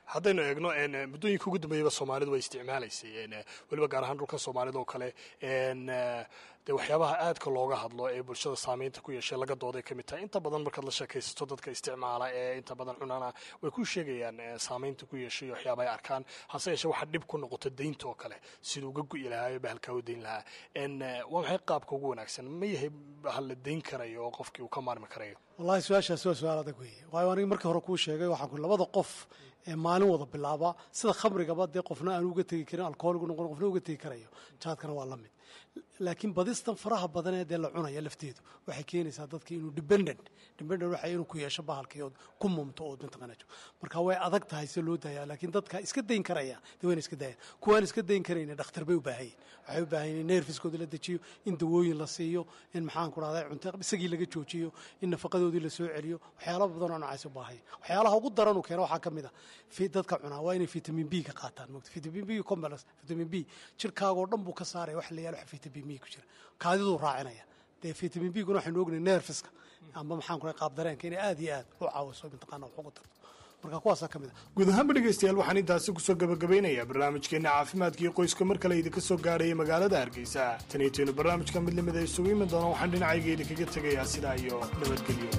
haddaynu eegno muddooyinka ugu dambeeyaba soomaalidu way isticmaalaysay weliba gaar ahaan dhulka soomaalida oo kale dee waxyaabaha aadka looga hadlo ee bulshada saameynta ku yeeshay laga dooday ka mid tahay inta badan markaad la sheekaysato dadka isticmaala ee inta badan cunana way ku sheegayaan saameynta ku yeeshay waxyaaba ay arkaan hase yeeshee waxaa dhib ku noqota deynta oo kale siduu uga gu'i lahaa ee bahalkaa u deyn lahaa waa maxay qaabka ugu wanaagsan ma yahay bahal la deyn karayo oo qofkii uu ka maarmi karayo wallahi su-aashaasi waa su-aal adag weeye waayo aniga markii hore kuu sheegay waxaan ku labada qof ee maalin wada bilaaba sida khamrigaba dee qofna aan uga tegi karin alkoholigu noqon qofna uga tegi karayo jaadkana waa la mid laakiin badistan faraha badan ee dee la cunaya lafteedu waxay keenaysaa dadka inuu dependent dependent waxa inuu ku yeesho bahalkii ood ku mumto ood mataqaanajo marka way adag tahay se loo dayaa laakiin dadka iska dayn karaya dee wayna iska dayan kuwaan iska dayn karayna dhakhtar bay u baahan yihin waxay u baahan yihin in neerfiskooda la dejiyo in dawooyin la siiyo in maxaan ku dhahday cunto isagii laga joojiyo in nafaqadoodii la soo celiyo waxyaala badan oo nocaas u baahaya waxyaalaha ugu daran uu keeno waxaa ka mid a dadka cunaa waa inay vitamin b ka qaataan mogta vitamin b complex vitamin b jirkaagoo dhan buu ka saaraya wax la yaalo vitamin b ku jira kaadiduu raacinaya dee vitamin b guna waxaynu ognay nerfiska amba maxaan ku qaab dareenka inay aad iyo aad u caawiso mataqaana wax ugu tarto marka kuwaasaa ka mid ah guud ahaanba dhegaystayaal waxaan intaasi kusoo gabagabaynayaa barnaamijkeenna caafimaadka iyo qoyska mar kale idinka soo gaadhaya magaalada hargeysa taniintiinu barnaamijka mid lamid a isugu iman doona waxaan dhinacayga idinkaga tegayaa sidaa iyo nabadgelyo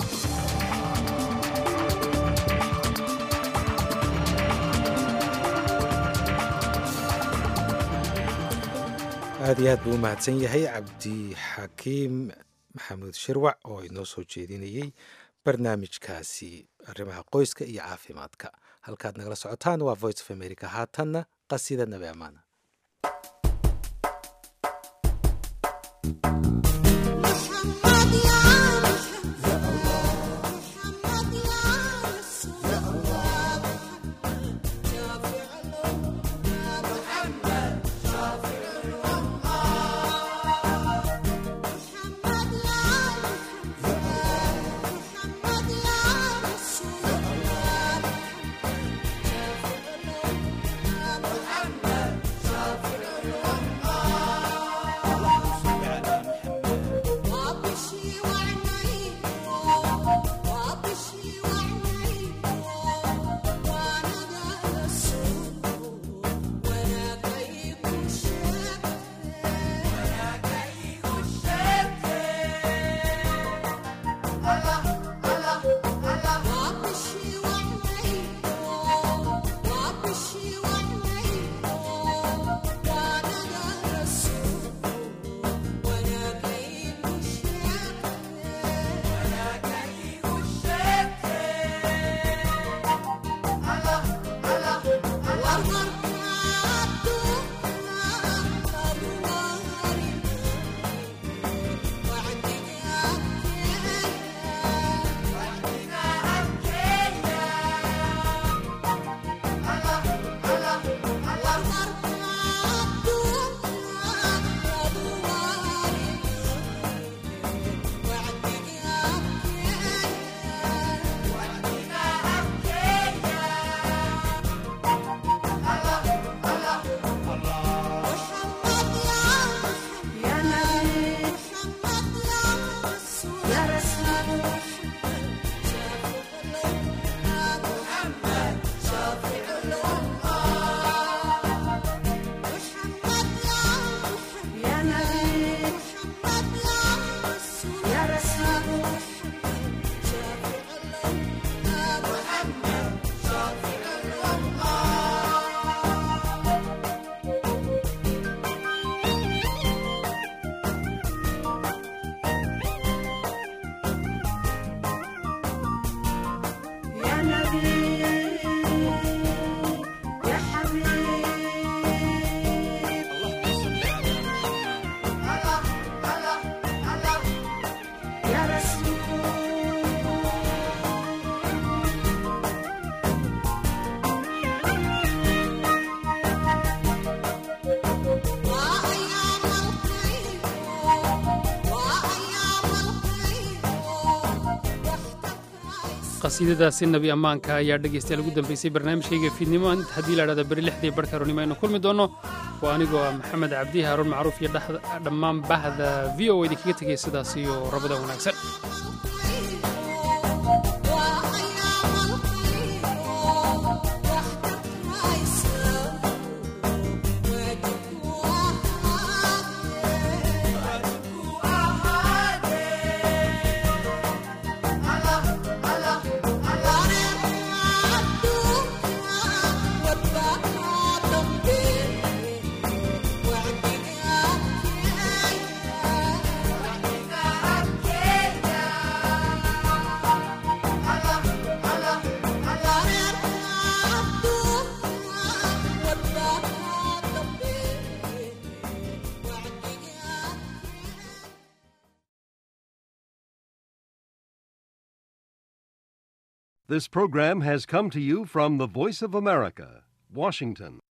aad iyo aad buu u mahadsan yahay cabdixakiim maxamuud shirwac oo inoo soo jeedinayey barnaamijkaasi arrimaha qoyska iyo caafimaadka halkaad nagala socotaan waa voice of america haatanna qasida nabi amaana qasiidadaasi nabi ammaanka ayaa dhegaystayaal ugu dambaysay barnaamijkayga fiidnimo haddii la dhahda beri lixdii barhka aroonimo aynu kulmi doonno waa anigoo ah maxamed cabdi haaruun macruuf iyo dhammaan bahda v o idinkaga tegaya sidaas iyo rabada wanaagsan This program has come to you from the Voice of America, Washington.